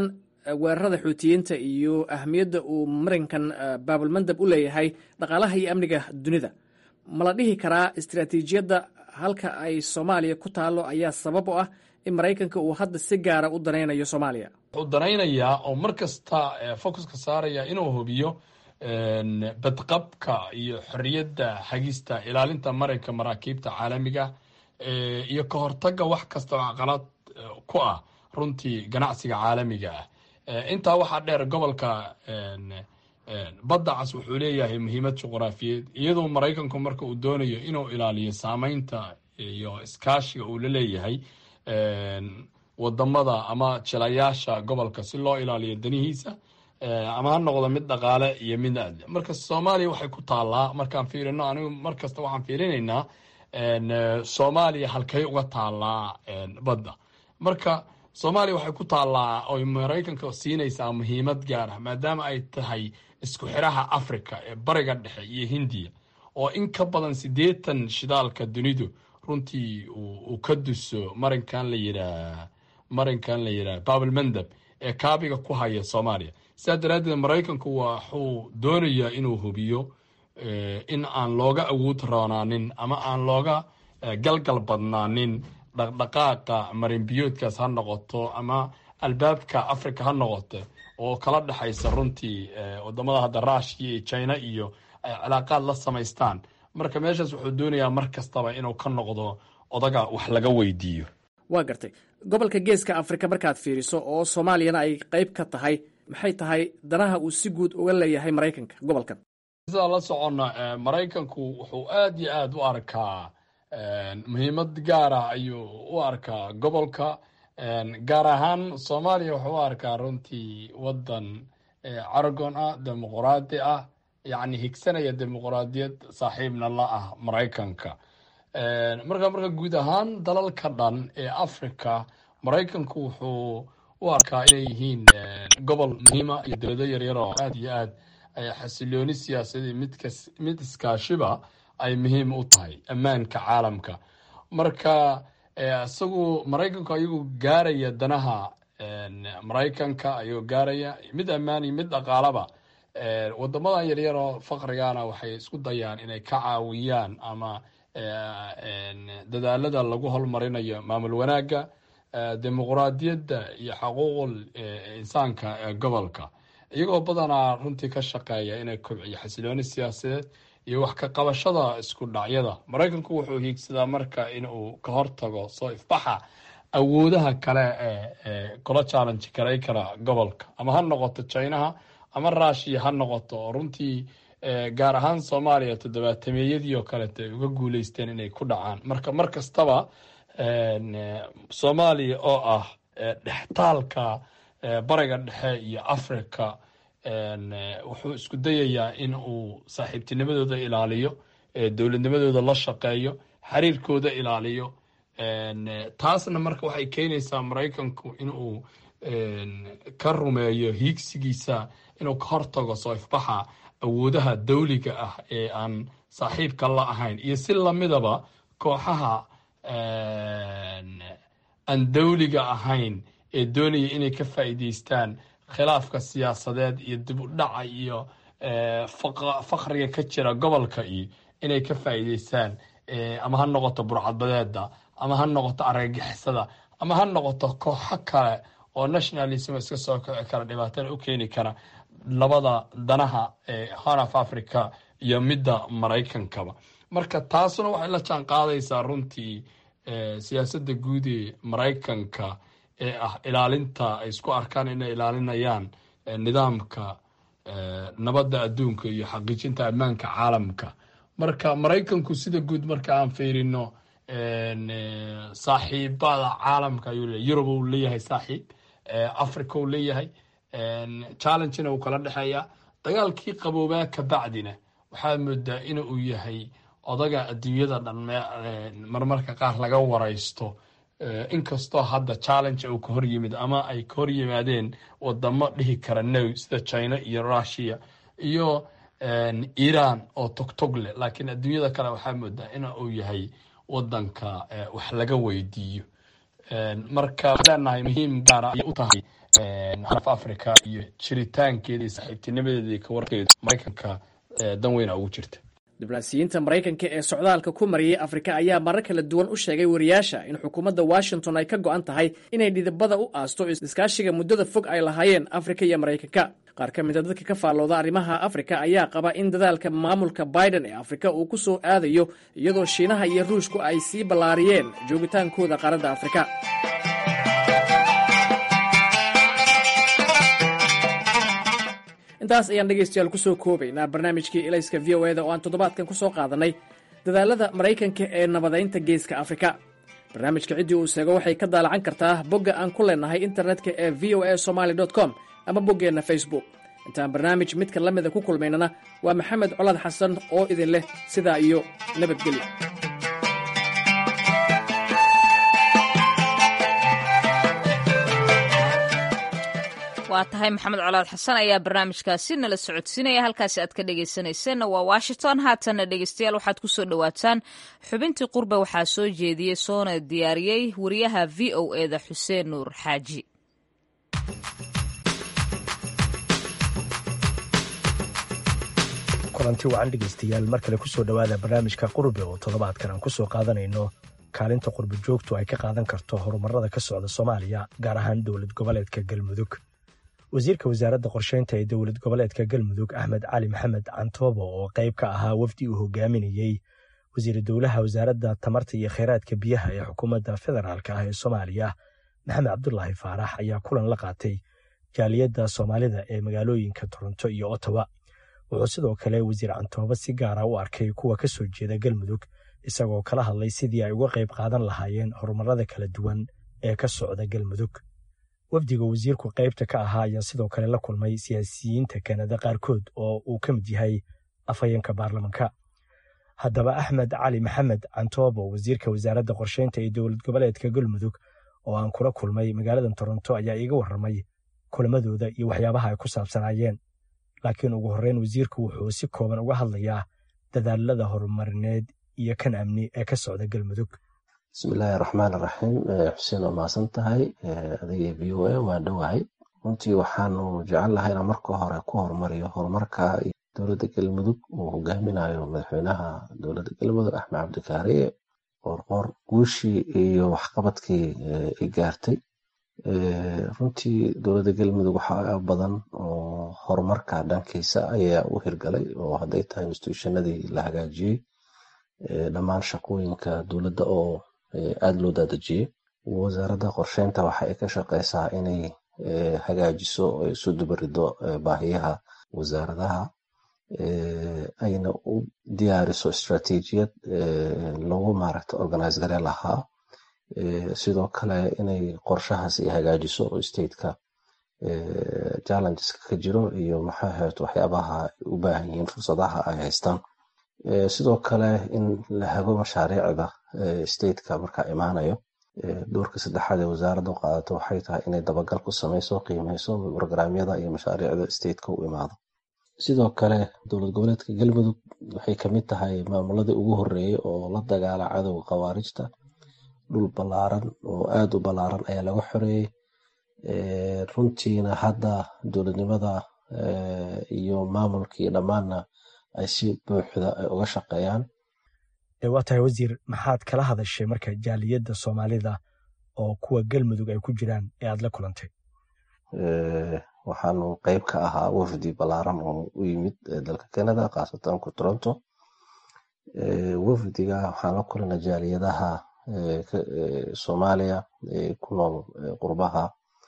weerarada xuutiyiinta iyo ahmiyadda uu marinkan baabulmandab u leeyahay dhaqaalaha iyo amniga dunida ma la dhihi karaa istiraatiijiyadda halka ay soomaaliya ku taallo ayaa sabab u ah in maraykanka uu hadda si gaara u danaynayo soomaaliya wuxuu danaynayaa oo mar kasta focuska saaraya inuu hubiyo badqabka iyo xorriyadda hagista ilaalinta marinka maraakiibta caalamiga iyo ka hortagga wax kasta oo caqalad ku ah runtii ganacsiga caalamiga ah intaa waxaa dheer gobolka badda cas wuxuu leeyahay muhiimad juqraafiyeed iyadoo maraykanku marka uu doonayo inuu ilaaliyo saameynta iyo iskaashiga uu la leeyahay wadamada ama jilayaasha gobolka si loo ilaaliyo danihiisa ama ha noqdo mid dhaqaale iyo mid aadle marka soomaaliya waxay ku taallaa markaan fiirino anigu mar kasta waxaan fiirinaynaa soomaaliya halkay uga taallaa badda marka soomaaliya waxay ku taallaa oy maraykanka siinaysaa muhiimad gaar ah maadaama ay tahay isku xiraha africa ee bariga dhexe iyo hindiya oo in ka badan siddeetan shidaalka dunidu runtii uu ka duso marinkan la yidhaah marinkan la yidhaah baabelmandab ee kaabiga ku haya soomaaliya sidaa daraaddeed maraykanku waxuu doonayaa inuu hubiyo in aan looga awood roonaanin ama aan looga galgal badnaanin dhaqdhaqaaqa marinbiyoodkaas ha noqoto ama albaabka africa ha noqoto oo kala dhexaysa runtii wadamada hadda rushia iyo china iyo ay cilaaqaad la samaystaan marka meeshaas wuxuu doonayaa mar kastaba inuu ka noqdo odaga wax laga weydiiyo waa gartay gobolka geeska afrika markaad fiiriso oo soomaaliyana ay qayb ka tahay maxay tahay danaha uu si guud uga leeyahay maraykanka gobolkan sidaa la soconna maraykanku wuxuu aad iyo aad u arkaa muhiimad gaara ayuu u arkaa gobolka gaar ahaan soomaaliya wuxuu u arkaa runtii wadan caragon ah dimuquraadi ah yacni higsanaya dimuquraadiyad saaxiibna la ah maraykanka marka marka guud ahaan dalalka dhan ee africa maraykanku wuxuu u arkaa inay yihiin gobol muhiima iyo dowlado yaryar oo aad iyo aad xasilooni siyaasadii midkas mid iskaashiba ay muhiim u tahay ammaanka caalamka marka isagu maraykanku ayagoo gaaraya danaha maraykanka ayagoo gaaraya mid ammaan iyo mid dhaqaalaba wadamadan yaryar oo faqrigana waxay isku dayaan inay ka caawiyaan ama dadaalada lagu holmarinayo maamul wanaagga dimuquraadiyadda iyo xuquuqul insaanka ee gobolka iyagoo badanaa runtii ka shaqeeya inay kobciyo xasilooni siyaasadeed iyo wax ka qabashada isku dhacyada maraykanku wuxuu hiigsadaa marka inuu ka hortago soo ifbaxa awoodaha kale ee kula challenge garay kara gobolka ama ha noqoto chinaha ama rushiya ha noqoto oo runtii gaar ahaan soomaaliya toddobaatameyadii oo kaleeto ay uga guuleysteen inay ku dhacaan marka mar kastaba soomaaliya oo ah dhextaalka bariga dhexe iyo africa wuxuu isku dayayaa in uu saaxiibtinimadooda ilaaliyo dowladnimadooda la shaqeeyo xiriirkooda ilaaliyo taasna marka waxay keenaysaa maraykanku inuu ka rumeeyo hiigsigiisa inuu ka hortago soo ifbaxa awoodaha dawliga ah ee aan saaxiibka la ahayn iyo si lamidaba kooxaha aan dawliga ahayn ee doonaya inay ka faa'iideystaan khilaafka siyaasadeed iyo dib u dhaca iyo fakriga ka jira gobolka iyo inay ka faa'iideystaan ama ha noqoto burcadbadeeda ama ha noqoto argagixisada ama ha noqoto kooxo kale oo nationalism iska soo kici kara dhibaatana u keeni kara labada danaha ee horn of africa iyo midda maraykankaba marka taasuna waxay la jaan qaadaysaa runtii siyaasadda guud ee maraykanka ee ah ilaalinta ay isku arkaan inay ilaalinayaan nidaamka nabadda adduunka iyo xaqiijinta ammaanka caalamka marka maraykanku sida guud marka aan fiirino saaxiibada caalamka ayuu leeyahy yurub uu leeyahay saaxiib africa uu leeyahay challengena uu kala dhexeeya dagaalkii qaboobaa ka bacdina waxaad moodaa in uu yahay odaga adduunyada dhan marmarka qaar laga waraysto inkastoo hadda challenge uu ka hor yimid ama ay ka hor yimaadeen wadamo dhihi kara now sida china iyo russia iyo iran oo togtog leh laakiin adduunyada kale waxaa moodaa in uu yahay wadanka wax laga weydiiyo marka waxaan leenahay muhiim gaara ayay u tahay xaraf africa iyo jiritaankeeda iyo saaxiibtinimadeeda iyo kawarkeeda maraykanka dan weyna ugu jirta diblomaasiyiinta maraykanka ee socdaalka ku mariyey afrika ayaa marar kala duwan u sheegay wariyaasha in xukuumadda washington ay ka go'an tahay inay dhidibada u aasto iskaashiga muddada fog ay lahaayeen afrika iyo maraykanka qaar ka mida dadka ka faallooda arrimaha afrika ayaa qaba in dadaalka maamulka biden ee afrika uu ku soo aadayo iyadoo shiinaha iyo ruushku ay sii ballaariyeen joogitaankooda qaaradda afrika intaas ayaan dhegaystayaal ku soo koobaynaa barnaamijkii elayska v o eda oo aan toddobaadkan ku soo qaadannay dadaalada maraykanka ee nabadaynta geeska afrika barnaamijka ciddii uu seego waxay ka daalacan kartaa bogga aan ku leenahay internetka ee v o a somaali com ama boggeenna facebook intaan barnaamij midka la mida ku kulmaynana waa maxamed colaad xasan oo idin leh sidaa iyo nabadgelyo waa tahay maxamed colaad xasan ayaa barnaamijkaasi nala socodsiinaya halkaasi aad ka dhegaysanayseena waa washington haatana dhegeystayaal waxaad ku soo dhowaataan xubintii qurbe waxaa soo jeediyey soona diyaariyey wariyaha v o eda xuseen nuur xaaji kulanti wacan dhegaystayaal mar kale kusoo dhowaada barnaamijka qurbe oo toddobaadkan aan kusoo qaadanayno kaalinta qurbe joogtu ay ka qaadan karto horumarada ka socda soomaaliya gaar ahaan dowlad goboleedka galmudug wasiirka wasaaradda qorsheynta ee dowlad goboleedka galmudug axmed cali maxamed cantoobo oo qayb ka ahaa wafdi uu hogaaminayey wasiiru dowlaha wasaaradda tamarta iyo kheyraadka biyaha ee xukuumadda federaalk ah ee soomaaliya maxamed cabdulaahi faarax ayaa kulan la qaatay jaaliyadda soomaalida ee magaalooyinka toronto iyo ottawa wuxuu sidoo kale wasiir cantoobo si gaara u arkay kuwa ka soo jeeda galmudug isagoo kala hadlay sidii ay uga qayb qaadan lahaayeen horumarada kala duwan ee ka socda galmudug wafdiga wasiirku qaybta ka ahaa ayaa sidoo kale la kulmay siyaasiyiinta kanada qaarkood oo uu ka mid yahay afhayeenka baarlamanka haddaba axmed cali maxamed cantoobo wasiirka wasaaradda qorsheynta ee dowlad goboleedka galmudug oo aan kula kulmay magaalada toronto ayaa iiga warramay kulamadooda iyo waxyaabaha ay ku saabsanaayeen laakiin ugu horreyn wasiirku wuxuu si kooban uga hadlayaa dadaalada horumarineed iyo kan amni ee ka socda galmudug bismillaahi raxmaan raxiim xuseen waa mahadsan tahay adiga v o a waa dhowahay runtii waxaanu jecel lahay inaan marka hore ku horumariyo horumarka dowladda galmudug uu hogaaminayo madaxweynaha dowladda galmudug axmed cabdikaariye qoorqoor guushii iyo waxqabadkii ay gaartay runtii dowladda galmudug waxaa badan oo horumarka dhankiisa ayaa u hirgalay oo hadday tahay instituushanadii la hagaajiyey dhammaan shaqooyinka dowladda oo aada loo daadejiyey wasaaradda qorsheynta waxa ay ka shaqeysaa inay hagaajiso isu dubarido baahiyaha wasaaradaha ayna u diyaariso istraatiijiyad lagu maaragta organize gare lahaa sidoo kale inay qorshahaas ay hagaajiso oo stateka challengeska ka jiro iyo maxaa ahayd waxyaabaha ay u baahan yihiin fursadaha ay haystaan sidoo kale in la hago mashaariicda stateka markaa imaanayo doorka saddexaad ee wasaaradda u qaadato waxay tahay inay dabagal ku sameyso qiimeyso brograamyada iyo mashaariicda stateka u imaado sidoo kale dowlad goboleedka galmudug waxay kamid tahay maamuladii ugu horeeyey oo la dagaala cadowga khawaarijta dhul ballaaran oo aada u ballaaran ayaa laga xoreeyey runtiina hadda dowladnimada iyo maamulkii dhammaanna ay si buuxda ay uga shaqeeyaan waa tahay wasiir maxaad kala hadashay marka jaaliyadda soomaalida oo kuwa galmudug ay ku jiraan ee aad la kulantay waxaanu qeyb ka ahaa wafdi ballaaran oo u yimid dalka canada khaasatan ku toronto wafdiga waxaan la kulanay jaaliyadaha soomaaliya ku nool qurbaha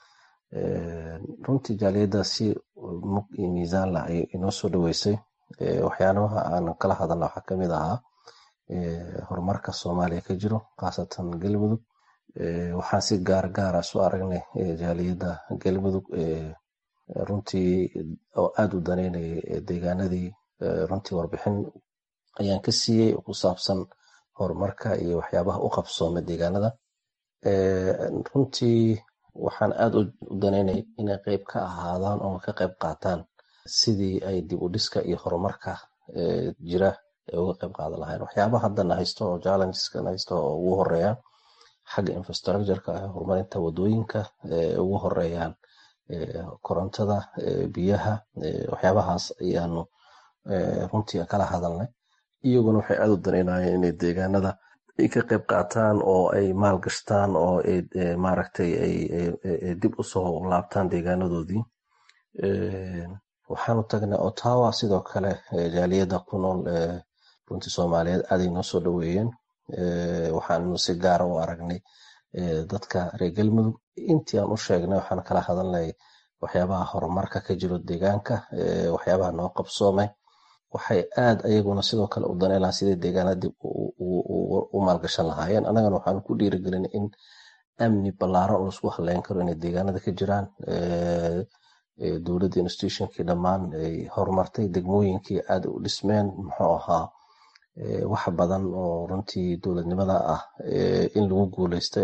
runtii jaaliyadda si mug iyo miisaan lah ay inoo soo dhaweysay waxyaalaha aan kala hadalna waxaa kamid ahaa horumarka soomaaliya ka jiro khaasatan galmudug waxaan si gaar gaara isu aragnay jaaliyadda galmudug runtii oo aada u daneynayay deegaanadii runtii warbixin ayaan ka siiyey oo ku saabsan horumarka iyo waxyaabaha u qabsooma deegaanada runtii waxaan aada u daneynay inay qeyb ka ahaadaan oo ka qeyb qaataan sidii ay dib u dhiska iyo horumarka jira ay uga qeyb qaadan lahayn waxyaabaha haddana haysto oo challengeska haysto oo ugu horeeya xagga infrastructureka horumarinta wadooyinka ugu horeeyaan korontada biyaha waxyaabahaas ayaanu runtii kala hadalnay iyaguna waxay aad u daneynayeen inay deegaanada ay ka qayb qaataan oo ay maal gashtaan oo maaragtay ay dib usoo laabtaan deegaanadoodii waxaanu tagnay ottawa sidoo kale jaaliyadda ku nool runtii soomaaliyeed aaday noo soo dhoweeyeen waxaanu si gaara u aragnay dadka reer galmudug intii aan u sheegnay waxaan kala hadalnay waxyaabaha horumarka ka jiro deegaanka waxyaabaha noo qabsoomay waxay aad ayaguna sidoo kale u daneynlahaa sidai deegaanada dib u maalgashan lahaayeen annagana waxaanu ku dhiirigelin in amni ballaaran oo laisku haleyn karo inay deegaanada ka jiraan dowladda institutionkii dhammaan ay horumartay degmooyinkii aad u dhismeen muxuu ahaa wax badan oo runtii dowladnimada ah in lagu guuleystay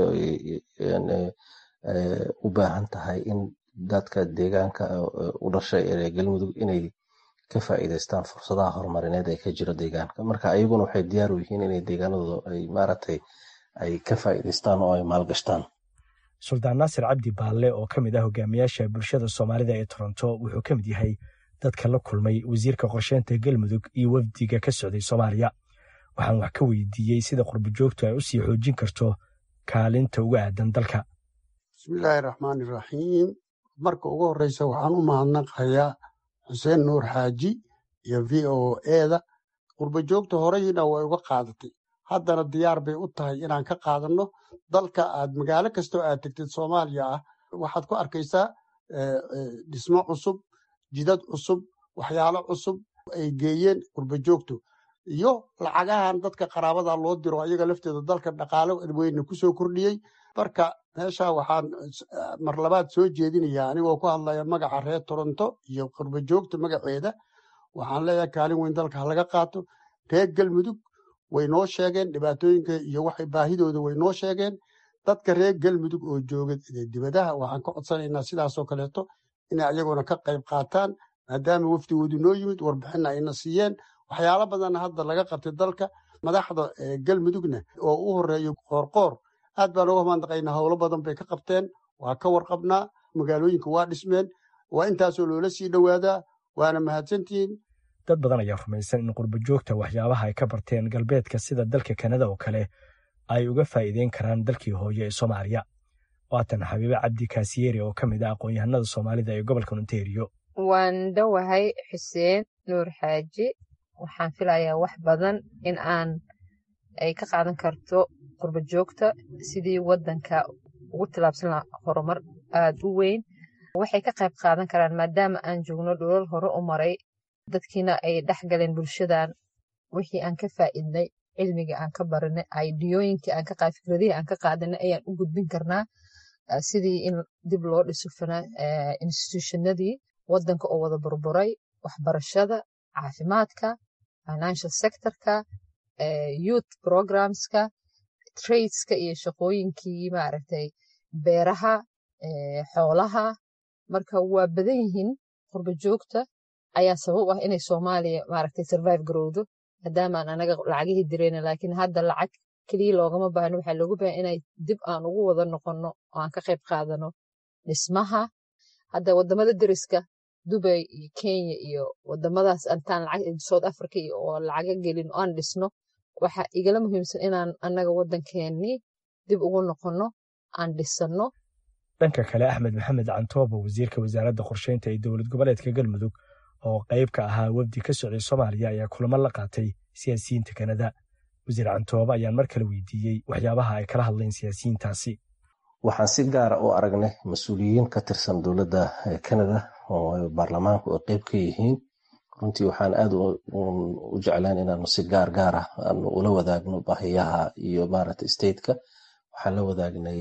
u baahan tahay in dadka deegaanka u dhashay ee galmudug inay ka faa'iideystaan fursadaha horumarineed ee ka jira deegaanka marka ayaguna waxay diyaar u yihiin inay deegaanadooda ay maaragtay ay ka faa'iideystaan oo ay maalgashtaan suldaan naasir cabdi baalle oo ka mid ah hogaamiyaasha bulshada soomaalida ee toronto wuxuu ka mid yahay dadka la kulmay wasiirka qorsheynta galmudug iyo wafdiga ka socday soomaaliya waxaan wax ka weydiiyey sida qurbojoogtu ay u sii xoojin karto kaalinta uga aadan dalka bismillaahi raxmaani raxiim marka ugu horreysa waxaan u mahadnaqayaa xuseen nuur xaaji iyo v o eda qurbojoogta horeyna way uga qaadatay haddana diyaar bay u tahay inaan ka qaadanno dalka aad magaalo kastoo aad tegtid soomaaliya ah waxaad ku arkaysaa dhismo cusub jidad cusub waxyaalo cusub ay geeyeen qurbojoogtu iyo lacagahan dadka qaraabada loo diro ayaga lafteeda dalka dhaqaalo weyne kusoo kordhiyey marka meesha waxaan mar labaad soo jeedinayaa anigoo ku hadlaya magaca reer toronto iyo qurbojoogta magaceeda waxaan leeyahay kaalin weyn dalka halaga qaato reer galmudug way noo sheegeen dhibaatooyinka iyo waxay baahidooda way noo sheegeen dadka reer galmudug oo jooga dibadaha waxaan ka codsanaynaa sidaasoo kaleeto inay ayaguna ka qayb qaataan maadaama wafdigoodu noo yimid warbixinna ayna siiyeen waxyaalo badanna hadda laga qabtay dalka madaxda galmudugna oo u horeeyo qoorqoor aad baan uga mandaqaynaa howlo badan bay ka qabteen waa ka warqabnaa magaalooyinka waa dhismeen waa intaasoo loola sii dhowaadaa waana mahadsantihiin dad badan ayaa rumaysan in qurbojoogta waxyaabaha ay ka barteen galbeedka sida dalka kanada oo kale ay uga faa'iideyn karaan dalkii hooyo ee soomaaliya waatan xabiibe cabdi kaasiyeeri oo ka mid ah aqoon-yahanada soomaalida ee gobolka ontario waan dhowahay xuseen nuur xaaji waxaan filayaa wax badan in aan ay ka qaadan karto qurbojoogta sidii waddanka ugu tilaabsan laha horumar aad u weyn waxay ka qayb qaadan karaan maadaama aan joogno dholol hore u maray dadkiina ay dhex galeen bulshadan wixii aan ka faa'iidnay cilmiga aan ka baranay aidiyooyinkii aan ka qaad fikradihii aan ka qaadanay ayaan u gudbin karnaa sidii in dib loo dhiso institutionadii waddanka oo wada burburay waxbarashada caafimaadka financial sectorka youth programska tradeska iyo shaqooyinkii maaragtay beeraha xoolaha marka waa badan yihiin qurbojoogta ayaa sabab ah inay soomaaliya maaragtay survive garowdo maadaamaan anaga lacagihii direyna laakiin hadda lacag keliya loogama baahno waxaa looga baahan inay dib aan ugu wada noqonno oo aan ka qayb qaadano dhismaha hadda wadamada deriska dubay iyo kenya iyo wadamadaas intaan lacag south africa iyo oo lacaga gelin oo aan dhisno waxa igala muhiimsan inaan annaga waddankeennii dib ugu noqonno aan dhisanno dhanka kale axmed maxamed cantoobo wasiirka wasaaradda qorsheynta ee dowlad goboleedka galmudug oo qayb ka ahaa wafdi ka socday soomaaliya ayaa kulamo la qaatay siyaasiyiinta kanada wasiir cantoobo ayaan mar kale weydiiyey waxyaabaha ay kala hadleen siyaasiyiintaasi waxaan si gaara u aragnay mas-uuliyiin ka tirsan dowladda kanada oo baarlamaanku ay qayb ka yihiin runtii waxaan aad u jeclaan inaanu si gaar gaara aanu ula wadaagno baahiyaha iyo maaragta stateka waxaan la wadaagnay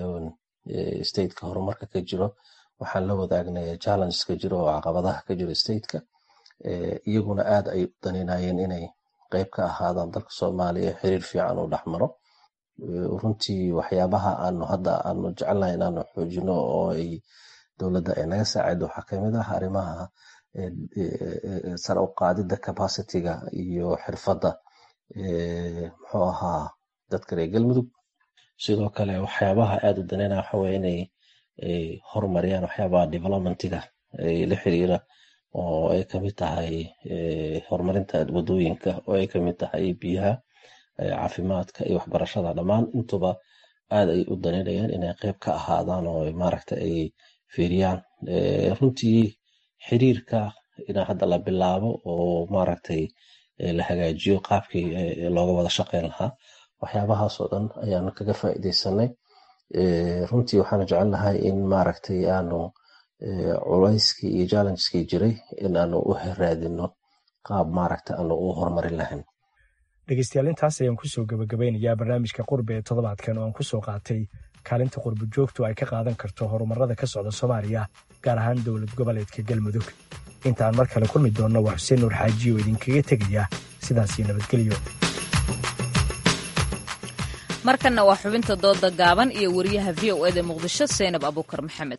stateka horumarka ka jiro waxaan la wadaagnay challenges ka jiro oo caqabadaha ka jiro stateka iyaguna aad ay u daneynayeen inay qayb ka ahaadaan dalka soomaaliya xiriir fiican u dhexmaro runtii waxyaabaha aanu hadda aanu jecelnahay inaanu xoojino oo ay dowladda ay naga saacido waxaa kamid ah arrimaha sare u qaadida capacityga iyo xirfadda muxuu ahaa dadka reer galmudug sidoo kale waxyaabaha aad u daneynaya waxa weye inay horumariyaan waxyaabaha developmentiga la xiriira oo ay kamid tahay horumarinta wadooyinka oo ay kamid tahay biyaha caafimaadka iyo waxbarashada dhammaan intuba aad ay u daneynayaan inay qeyb ka ahaadaan oo maaragta ay fiiriyaan runtii xiriirka in hadda la bilaabo oo maaragtay la hagaajiyo qaabkii looga wada shaqeyn lahaa waxyaabahaasoo dhan ayaan kaga faa'iideysanay runtii waxaan jecelnahay in maaragtay aanu culayskii iyo challenges-kii jiray in aanu u raadino qaab maaragta aanu u horumarin lahayn dhegeystayaal intaas ayaan kusoo gabagabeynayaa barnaamijka qurbe ee toddobaadkan oo aan kusoo qaatay kaalinta qurbo joogtu ay ka qaadan karto horumarada ka socda soomaaliya gaar ahaan dowlad goboleedka galmudug intaan mar kale kulmi doonno waa xuseen nuur xaaji oo idinkaga tegaya sidaasio nabadgelyo markanna waa xubinta dooda gaaban iyo wariyaha v o eda muqdisho seynab abuukar maxamed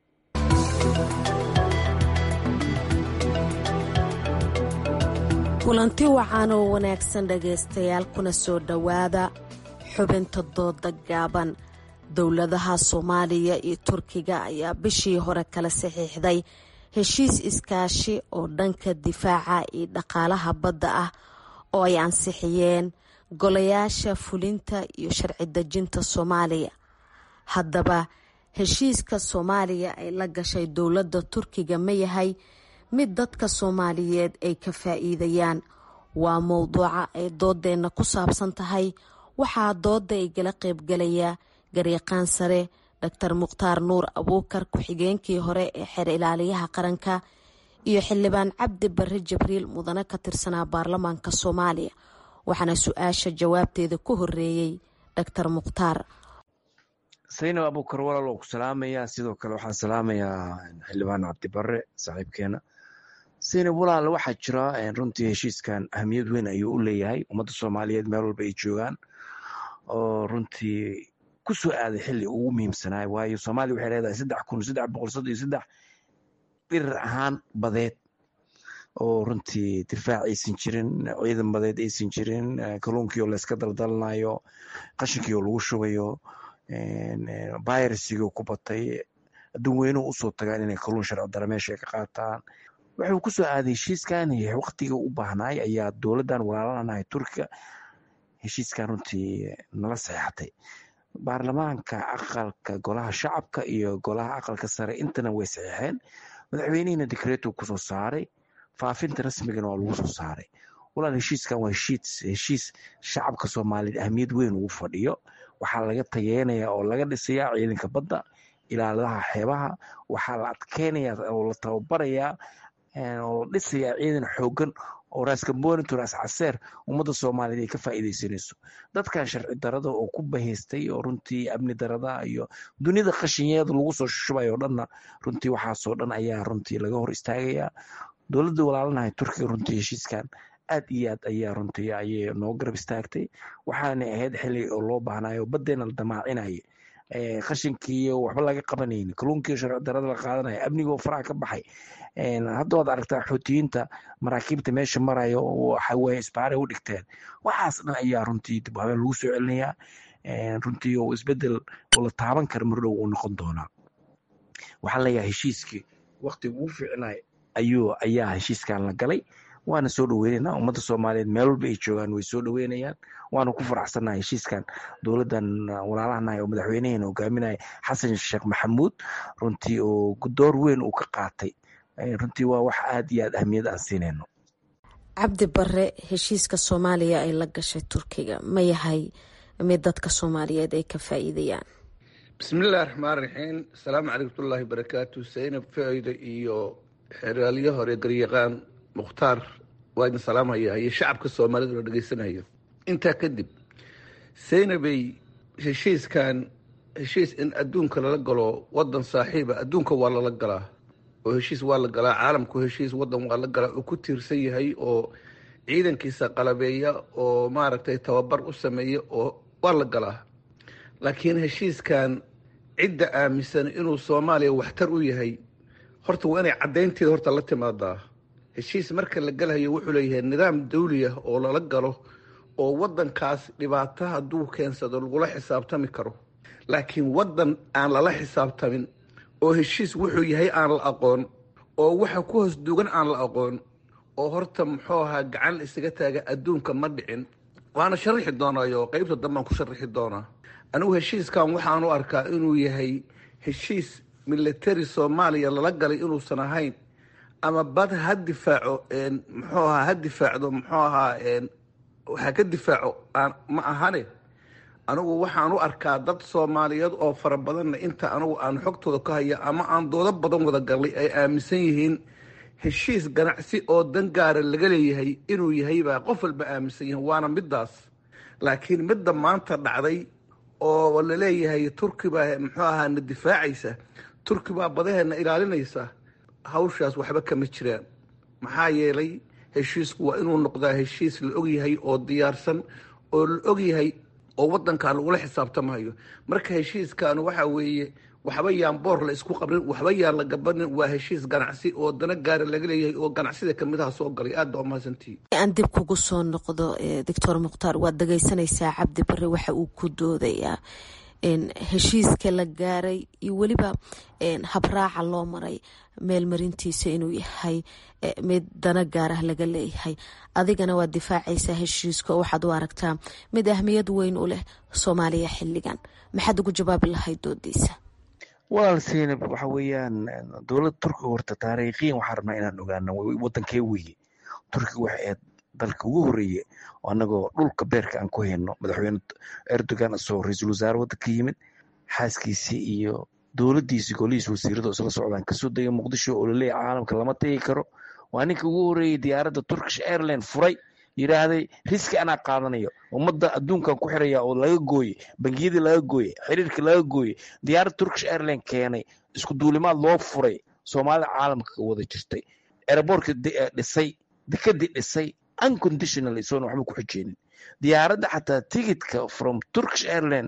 kulanti wacan oo wanaagsan dhegaystayaal kuna soo dhowaada xubinta dooda gaaban dowladaha soomaaliya iyo turkiga ayaa bishii hore kala saxiixday heshiis iskaashi oo dhanka difaaca iyo dhaqaalaha badda ah oo ay ansixiyeen golayaasha fulinta iyo sharci dejinta soomaaliya haddaba heshiiska soomaaliya ay la gashay dowladda turkiga ma yahay mid dadka soomaaliyeed ay ka faa'iidayaan waa mowduuca ay doodeenna ku saabsan tahay waxaa dooda ay gala qaybgalaya garyaqaan sare doctor mukhtaar nuur abuukar ku-xigeenkii hore ee xeer ilaaliyaha qaranka iyo xildhibaan cabdi barre jibriil mudane ka tirsanaa baarlamaanka soomaaliya waxaana su-aasha jawaabteeda ku horeeyey doctor mukhtaar saynab abuukar walaal oo ku salaamayaa sidoo kale waxaan salaamayaa xildhibaan cabdibare saaxiibkeena saynab walaal waxaa jira runtii heshiiskan ahamiyad weyn ayuu u leeyahay ummadda soomaaliyeed meel walba ay joogaan oo runtii ku soo aaday xilli ugu muhiimsanaayo waayo soomaaliya waxay leedahay saddex kun saddex boqol soddon iyo saddex birir ahaan badeed oo runtii difaac aysan jirin ciidan badeed aysan jirin kalluunkii oo layska daldalanayo qashinkii oo lagu shubayo virusigii ku batay adduun weynuhu usoo tagaan inay kalluun sharci dara meesha ay ka qaataan wuxuu ku soo aaday heshiiskan waqtiga u baahnaay ayaa dowladdan walaalanahay turkiga heshiiskan runtii nala saxeexatay baarlamaanka aqalka golaha shacabka iyo golaha aqalka sare intana way saxeexeen madaxweynihina dekreetu kusoo saaray faafinta rasmigana waa lagu soo saaray walaal heshiiskan waa heshiis heshiis shacabka soomaaliyeed ahamiyad weyn ugu fadhiyo waxaa laga tageenaya oo laga dhisayaa ciidanka badda ilaaladaha xeebaha waxaa la adkeynayaa oo la tababarayaa oo la dhisayaa ciidan xoogan oo raaskambonitor ras caseer ummadda soomaaliyeed ay ka faa'iidaysanayso dadkan sharci darada oo ku bahaystay oo runtii amni darada iyo dunida qashinyeeda lagu soo shushubayo o dhanna runtii waxaasoo dhan ayaa runtii laga hor istaagayaa dowladda walaalanahay turkiga runtii heshiiskan aad iyo aad ayaa runtii ayay noo garab istaagtay waxaana ahayd xili oo loo baahnayo badeena la damaacinaya qashinkiiyo waxba laga qabanayni kalluunkiiyo sharci darada la qaadanaya amnigoo faraha ka baxay hadda waad aragtaa xootiyiinta maraakiibta meesha marayo waxaweye isbaaray u dhigteen waxaas dhan ayaa runtii dib habeen lagu soo celinayaa runtii oo isbedel oo la taaban kara mardhow uu noqon doonaa waxaa leeyahay heshiiskii waqtiga ugu fiicnay ayuu ayaa heshiiskan la galay waana soo dhaweynaynaa ummadda soomaaliyeed meel walba ay joogaan way soo dhaweynayaan waana ku faraxsannahay heshiiskan dowladdan walaalahanahay oo madaxweyneheena hogaaminaya xasan sheekh maxamuud runtii oo door weyn uu ka qaatay runtii waa wax aad iyo aad ahmiyad aan siinayno cabdi bare heshiiska soomaaliya ay la gashay turkiga ma yahay mid dadka soomaaliyeed ay ka faa'iidayaan bismillahi raxmaan raxiim asalaamu calaykutullaahi barakaatu saynab faaida iyo xeraalyo hore garyaqaan mukhtaar waa idin salaamaya iyo shacabka soomaalida oo dhegeysanayo intaa kadib saynabay heshiiskan heshiis in adduunka lala galo wadan saaxiiba adduunka waa lala galaa oo heshiis waa la galaa caalamku heshiis wadan waa la galaa oo ku tiirsan yahay oo ciidankiisa qalabeeya oo maaragtay tababar u sameeya oo waa la galaa laakiin heshiiskan cidda aaminsan inuu soomaaliya waxtar u yahay horta waa inay caddaynteeda horta la timaadaa heshiis marka la galayo wuxuu leeyahay nidaam dawli ah oo lala galo oo waddankaas dhibaato hadduu keensado lagula xisaabtami karo laakiin waddan aan lala xisaabtamin oo heshiis wuxuu yahay aan la aqoon oo waxa ku hoos dugan aan la aqoon oo horta muxuu ahaa gacan isaga taaga adduunka ma dhicin waana sharaxi doonaayo qeybta dambaan ku sharaxi doonaa anigu heshiiskan waxaan u arkaa inuu yahay heshiis military soomaaliya lala galay inuusan ahayn ama bad ha difaaco muxuu ahaa ha difaacdo muxuu ahaa ha ka difaaco ma ahane anigu waxaan u arkaa dad soomaaliyeed oo fara badanna inta anigu aan xogtooda ka haya ama aan doodo badan wada galnay ay aaminsan yihiin heshiis ganacsi oo dan gaara laga leeyahay inuu yahay baa qof walba aaminsan yihiin waana midaas laakiin midda maanta dhacday oo la leeyahay turki baa muxuu ahaa na difaacaysa turki baa badaheena ilaalinaysa hawshaas waxba kama jiraan maxaa yeelay heshiisku waa inuu noqdaa heshiis la ogyahay oo diyaarsan oo la ogyahay oo wadankaa lagula xisaabtamayo marka heshiiskan waxa weeye waxba yaan boor la isku qabrin waxba yaan la gabanin waa heshiis ganacsi oo dana gaara laga leeyahay oo ganacsida kamid aha soo galay aad baa umahadsantihi aan dib kugu soo noqdo doctor mukhtaar waad dhageysanaysaa cabdi bare waxa uu ku doodayaa heshiiska la gaaray iyo weliba habraaca loo maray meelmarintiisa inuu yahay mid dana gaarah laga leeyahay adigana waad difaacaysaa heshiiska oo waxaad u aragtaa mid ahmiyad weyn u leh soomaaliya xilligan maxaad ugu jawaabi lahayd doodiisa walaal seynab waxa weeyaan dowladda turkiga horta taariikhiyan waxaan rabnaa inaan ogaano wadankee weye turkiga waxay ahayd dalka ugu horeeye anagoo dhulka beerka aan ku hayno madaxweyne erdogan asoo ra-iisul wasaare waddanka yimid xaaskiisii iyo dowladdiisii golihiis wasiirada isla socdaan kasoo degay muqdisho oo laleeyahy caalamka lama tegi karo waa ninka ugu horeeyey diyaaradda turkish airline furay yidhaahday riski anaa qaadanayo ummadda adduunkan ku xiraya oo laga gooye bangiyadii laga gooye xiriirka laga gooye diyaaradda turkish airline keenay isku duulimaad loo furay soomaalida caalamka wada jirtay aeroboortka dhisay dekadii dhisay unconditional isoona waxba ku xijeenin diyaaradda xataa ticketka from turkish airline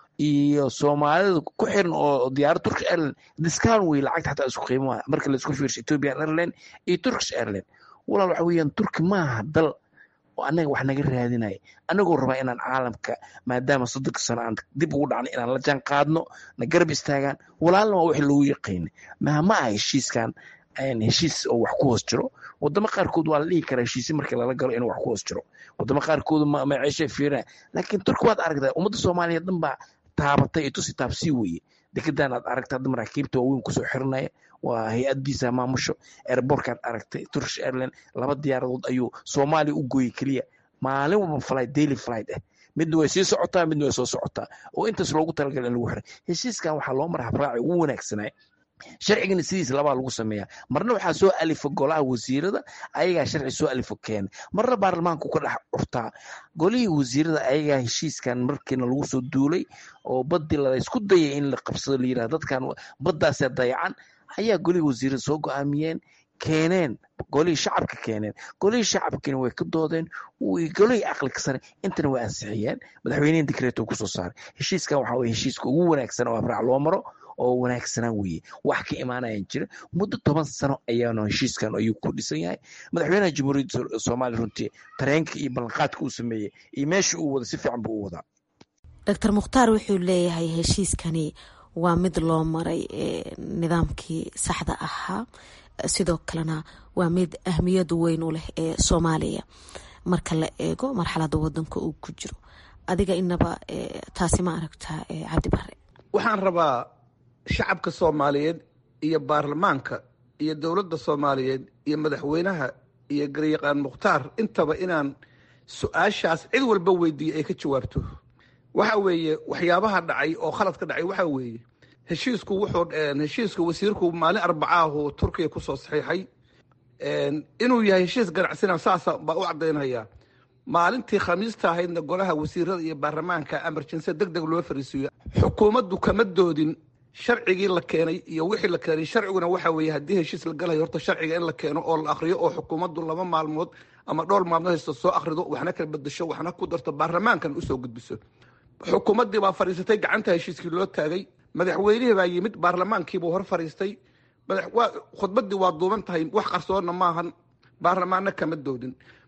iyo soomaalida ku xiran oo diyaarad turkish airline discount wey lacagta xataa isku qiimaha marka la isku fiirsho ethiopian airline iyo turkish airline walaal waxa weeyaan turki maaha dal oo annaga wax naga raadinaya annagoo rabaa inaan caalamka maadaama soddonka sano aan dib ugu dhacnay inaan la jaan qaadno na garab istaagaan walaalna waa wixii loogu yaqiinay maha ma aha heshiiskan heshiis oo wax ku hoos jiro wadamo qaarkood waa la dhihi karaa heshiisi markii lala galo inuu wax ku hoos jiro wadamo qaarkood maciishay fiirinaya laakiin turki waad aragtaa ummadda soomaaliya dhan baa taabatay iyo tusi taabsii weye dekedan aad aragta hadda maraakiibta waaweyn kusoo xiranaya waa hay-addiisa maamusho airbortkaad aragtay turkish airline laba diyaaradood ayuu soomaaliya u gooyey keliya maalin walba flight daily flight ah midna way sii socotaa midna way soo socotaa oo intaas loogu talagalay in lagu xiray heshiiskan waxaa loo mara habraaci ugu wanaagsanaa sharcigana sidiis labaa lagu sameeyaa marna waxaa soo alifa golaha wasiirada ayagaa sharci soo alifo keena marna baarlamaanku ka dhex curtaa golihii wasiirada ayagaa heshiiskan markiina lagu soo duulay oo badii laysku dayay in la qabsado la yirahdo dadkan baddaasee dayacan ayaa golihii wasiirada soo go-aamiyeen keeneen golihii shacabka keeneen golihii shacabkiina way ka doodeen golihii aqliga sare intana way ansixiyeen madaxweynihii dikreeto kusoo saaray heshiiskan waxaa weye heshiiska ugu wanaagsan oo abraac loo maro oo wanaagsanaa weeye wax ka imaanayan jira muddo toban sano ayaana heshiiskan ayuu ku dhisan yahay madaxweynaha jamhuuriyadda soomaaliya runtii tareenka iyo ballanqaadka uu sameeyey iyo meesha uu wada si fiican buu u wadaa doctor mukhtaar wuxuu leeyahay heshiiskani waa mid loo maray nidaamkii saxda ahaa sidoo kalena waa mid ahmiyad weyn u leh ee soomaaliya marka la eego marxalada wadanka uu ku jiro adiga inaba taasi ma aragtaa cabdi bare waxaan rabaa shacabka soomaaliyeed iyo baarlamaanka iyo dowladda soomaaliyeed iyo madaxweynaha iyo garyaqaan mukhtaar intaba inaan su-aashaas cid walba weydiiyo ay ka jawaabto waxa weeye waxyaabaha dhacay oo khaladka dhacay waxa weeye heshiisku wuxuu heshiiska wasiirku maalin arbacaahu turkiya kusoo saxiixay inuu yahay heshiis ganacsina saasa baa u caddaynaya maalintii khamiista ahaydna golaha wasiirada iyo baarlamaanka emergency deg deg loo fariisiiyo xukuumaddu kama doodin sharcigii la keenay iyo wixii la keenay sharciguna waxa weeye haddii heshiis la galayo horta sharciga in la keeno oo la akhriyo oo xukuumaddu laba maalmood ama dhowr maalmood haysta soo akhrido waxna kala bedesho waxna ku darto baarlamaankan usoo gudbiso xukuumaddii baa fadhiisatay gacanta heshiiskii loo taagay madaxweynihii baa yimid baarlamaankiibuu hor fadhiistay khudbaddii waa duuban tahay wax qarsoonna maahan baarlamaanna kama doodin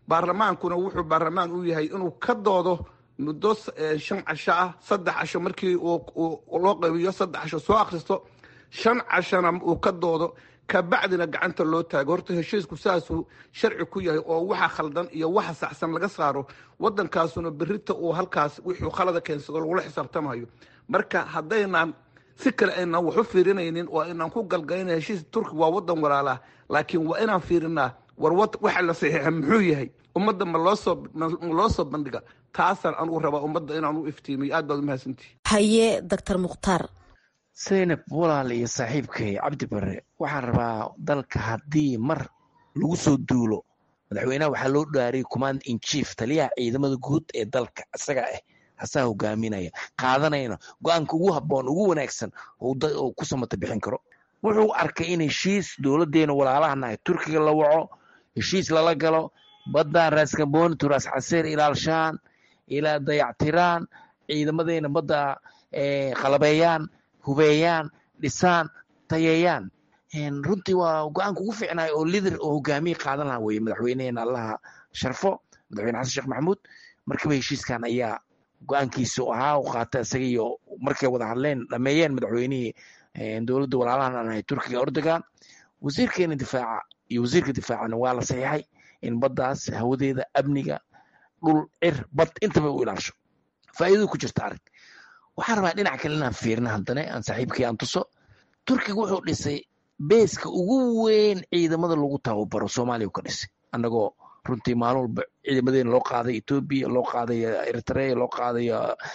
baarlamaankuna wuxuu baarlamaan u yahay inuu ka doodo muddo shan casho ah saddex casho markii loo qabiyo saddex casho soo akhristo shan cashona uu ka doodo kabacdina gacanta loo taago horta heshiisku saasuu sharci ku yahay oo waxa khaldan iyo waxa saxsan laga saaro wadankaasuna berita uu halkaas wixuu khalada keensado lagula xisaabtamayo marka haddaynaan si kale aynaan wax u fiirinaynin oo aynaan ku galgalayna heshiis turki waa wadan walaalaa laakiin waa inaan fiirinaa war waxa la saxiixa muxuu yahay ummadda ma loosoo ma loo soo bandhiga taasaan anugu rabaa ummadda inaan u iftiimiyo aad baad umahadsantihi haye doctor mukhtaar zaynab walaal iyo saaxiibkay cabdi bare waxaan rabaa dalka haddii mar lagu soo duulo madaxweynaha waxaa loo dhaariyay command in chief taliyaha ciidamada guud ee dalka isaga ah hasaa hogaaminaya qaadanayna go-aanka ugu habboon ugu wanaagsan oo ku samata bixin karo wuxuu arkay in heshiis dowladeena walaalahanahay turkiga la waco heshiis lala galo baddan raaskamboni turaas caseer ilaalshaan ilaa dayactiraan ciidamadeena badda qalabeeyaan hubeeyaan dhisaan tayeeyaan runtii waa go-aanka ugu fiicnay oo lider oo hogaamiye qaadan laha weye madaxweyneheena allaha sharfo madaxweyne xasan sheekh maxamuud markiiba heshiiskan ayaa go-aankiisa ahaa u qaata isaga iyo markay wada hadleen dhameeyeen madaxweynihii dowladda walaalahan aan ahay turkiga erdogan wasiirkeena difaaca iyo wasiirka difaacana waa la saxiixay in baddaas hawadeeda amniga dhul cir bad intaba u ilaasho faa'iidadu ku jirta arag waxaan rabaa dhinac kale inaan fiirina haddana aan saaxiibkii aan tuso turkiga wuxuu dhisay beeska ugu weyn ciidamada lagu tababaro soomaaliya ka dhisay annagoo runtii maalin walba ciidamadeena loo qaaday etoobiya loo qaaday eritrea loo qaaday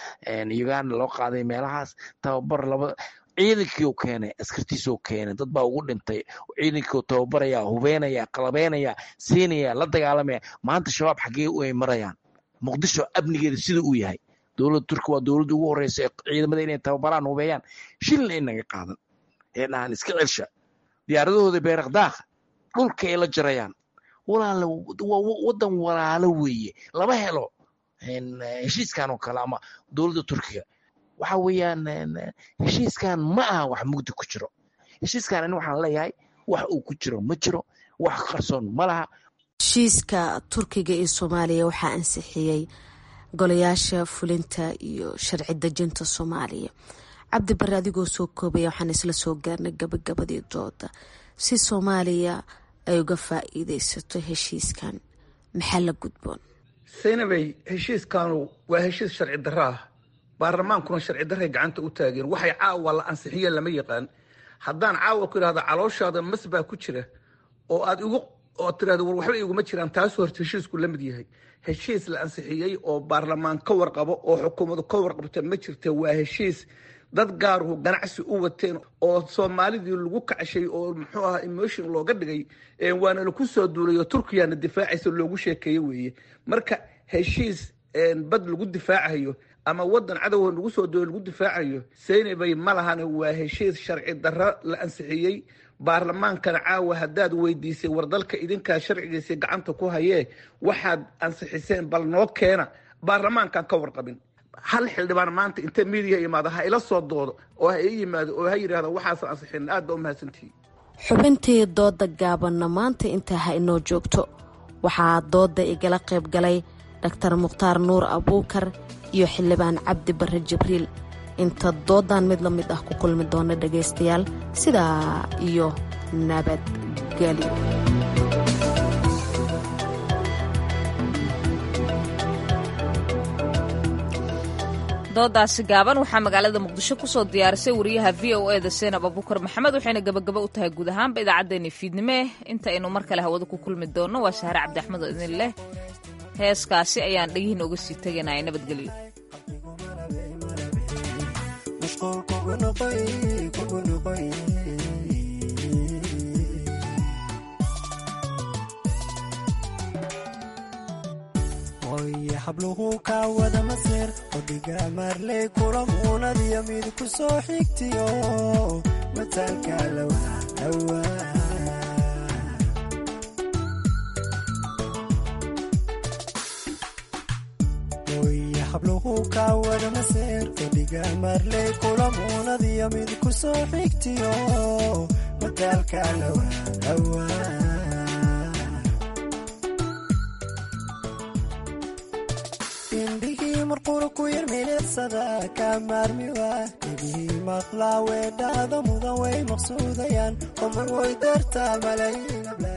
uganda loo qaaday meelahaas tababar laba ciidankii u keenay askartiisuu keenay dad baa ugu dhintay ciidankii tababaraya hubeynaya qalabeynaya siinaya la dagaalamaya maanta shabaab xaggee ay marayaan muqdisho amnigeeda sida uu yahay dowladda turki waa dowladda ugu horeysa ee ciidamada inay tababaraan hubeeyaan shilna inaga qaadan ee dhahan iska celsha diyaaradahooda beerakdaaqa dhulka ay la jarayaan walaale waa wadan walaalo weeye lama helo heshiiskan oo kale ama dowladda turkiga waxa weeyaan heshiiskan ma aha wax mugdi ku jiro heshiiskan ani waxaan leeyahay wax uu ku jiro ma jiro wax qarsoon ma laha heshiiska turkiga iyo soomaaliya waxaa ansixiyey golayaasha fulinta iyo sharci dejinta soomaaliya cabdi bare adigoo soo koobaya waxaan isla soo gaarnay gabagabadii dooda si soomaaliya ay uga faa'iideysato heshiiskan maxaa la gudboon saynabey heshiiskanu waa heshiis sharci darro ah baarlamaankuna sharci darray gacanta u taageen waxay caawa la ansixiyeen lama yaqaan haddaan caawa ku idhahda calooshaada mas baa ku jira oo aad igu oo tirahda war waxba iguma jiraan taasu horta heshiisku la mid yahay heshiis la ansixiyey oo baarlamaan ka warqabo oo xukuumadu ka warqabta ma jirta waa heshiis dad gaaruhu ganacsi u wateen oo soomaalidii lagu kacshay oo muxuu ahaa emotion looga dhigay waana laku soo duulayo turkiyana difaacaysa loogu sheekeeye weeye marka heshiis bad lagu difaacayo ama wadan cadowga lagu soo duulay lagu difaacayo seynabay ma lahana waa heshiis sharci darro la ansixiyey baarlamaankana caawa haddaad weydiisay war dalka idinkaa sharcigiisii gacanta ku hayee waxaad ansixiseen bal noo keena baarlamaankan ka warqabin hal xildhibaan maanta inta miidiya imaado ha ila soo doodo oo ha ii yimaado oo ha yidhahdo waxaasan ansixin aad baa u mahadsantihi xubintii dooda gaabanna maanta intaa ha inoo joogto waxaa dooda igala qayb galay dhaktar mukhtaar nuur abuukar iyo xildhibaan cabdi barre jibriil inta doodan mid la mid ah ku kulmi doona dhagaystayaal sidaa iyo nabadgelyo doodaasi gaaban waxaa magaalada muqdisho kusoo diyaarisay wariyaha v o eda seenab abukar maxamed waxayna gabagaba u tahay guud ahaanba idaacaddeenii fiidnime inta aynu mar kale hawada ku kulmi doonno waa sahre cabdi axmed oo idin leh heeskaasi ayaan dhegihiin oga sii teganaya nabadgelyo oye habluhu kaa wada maseer odhiga maarley kulamuunadiyo mid ku soo xigtiyo mataalka lowdhawaa oye habluhu kaa wada maseer odhiga maarley kulamuunadiyo mid ku soo xigtiyo mataalka lowdhawaa indhihii marqura ku yar milicsada ka maarmiwa dhegihii maqlaa weedhaada mudan way maqsuudayaan omar way dartaa malayiin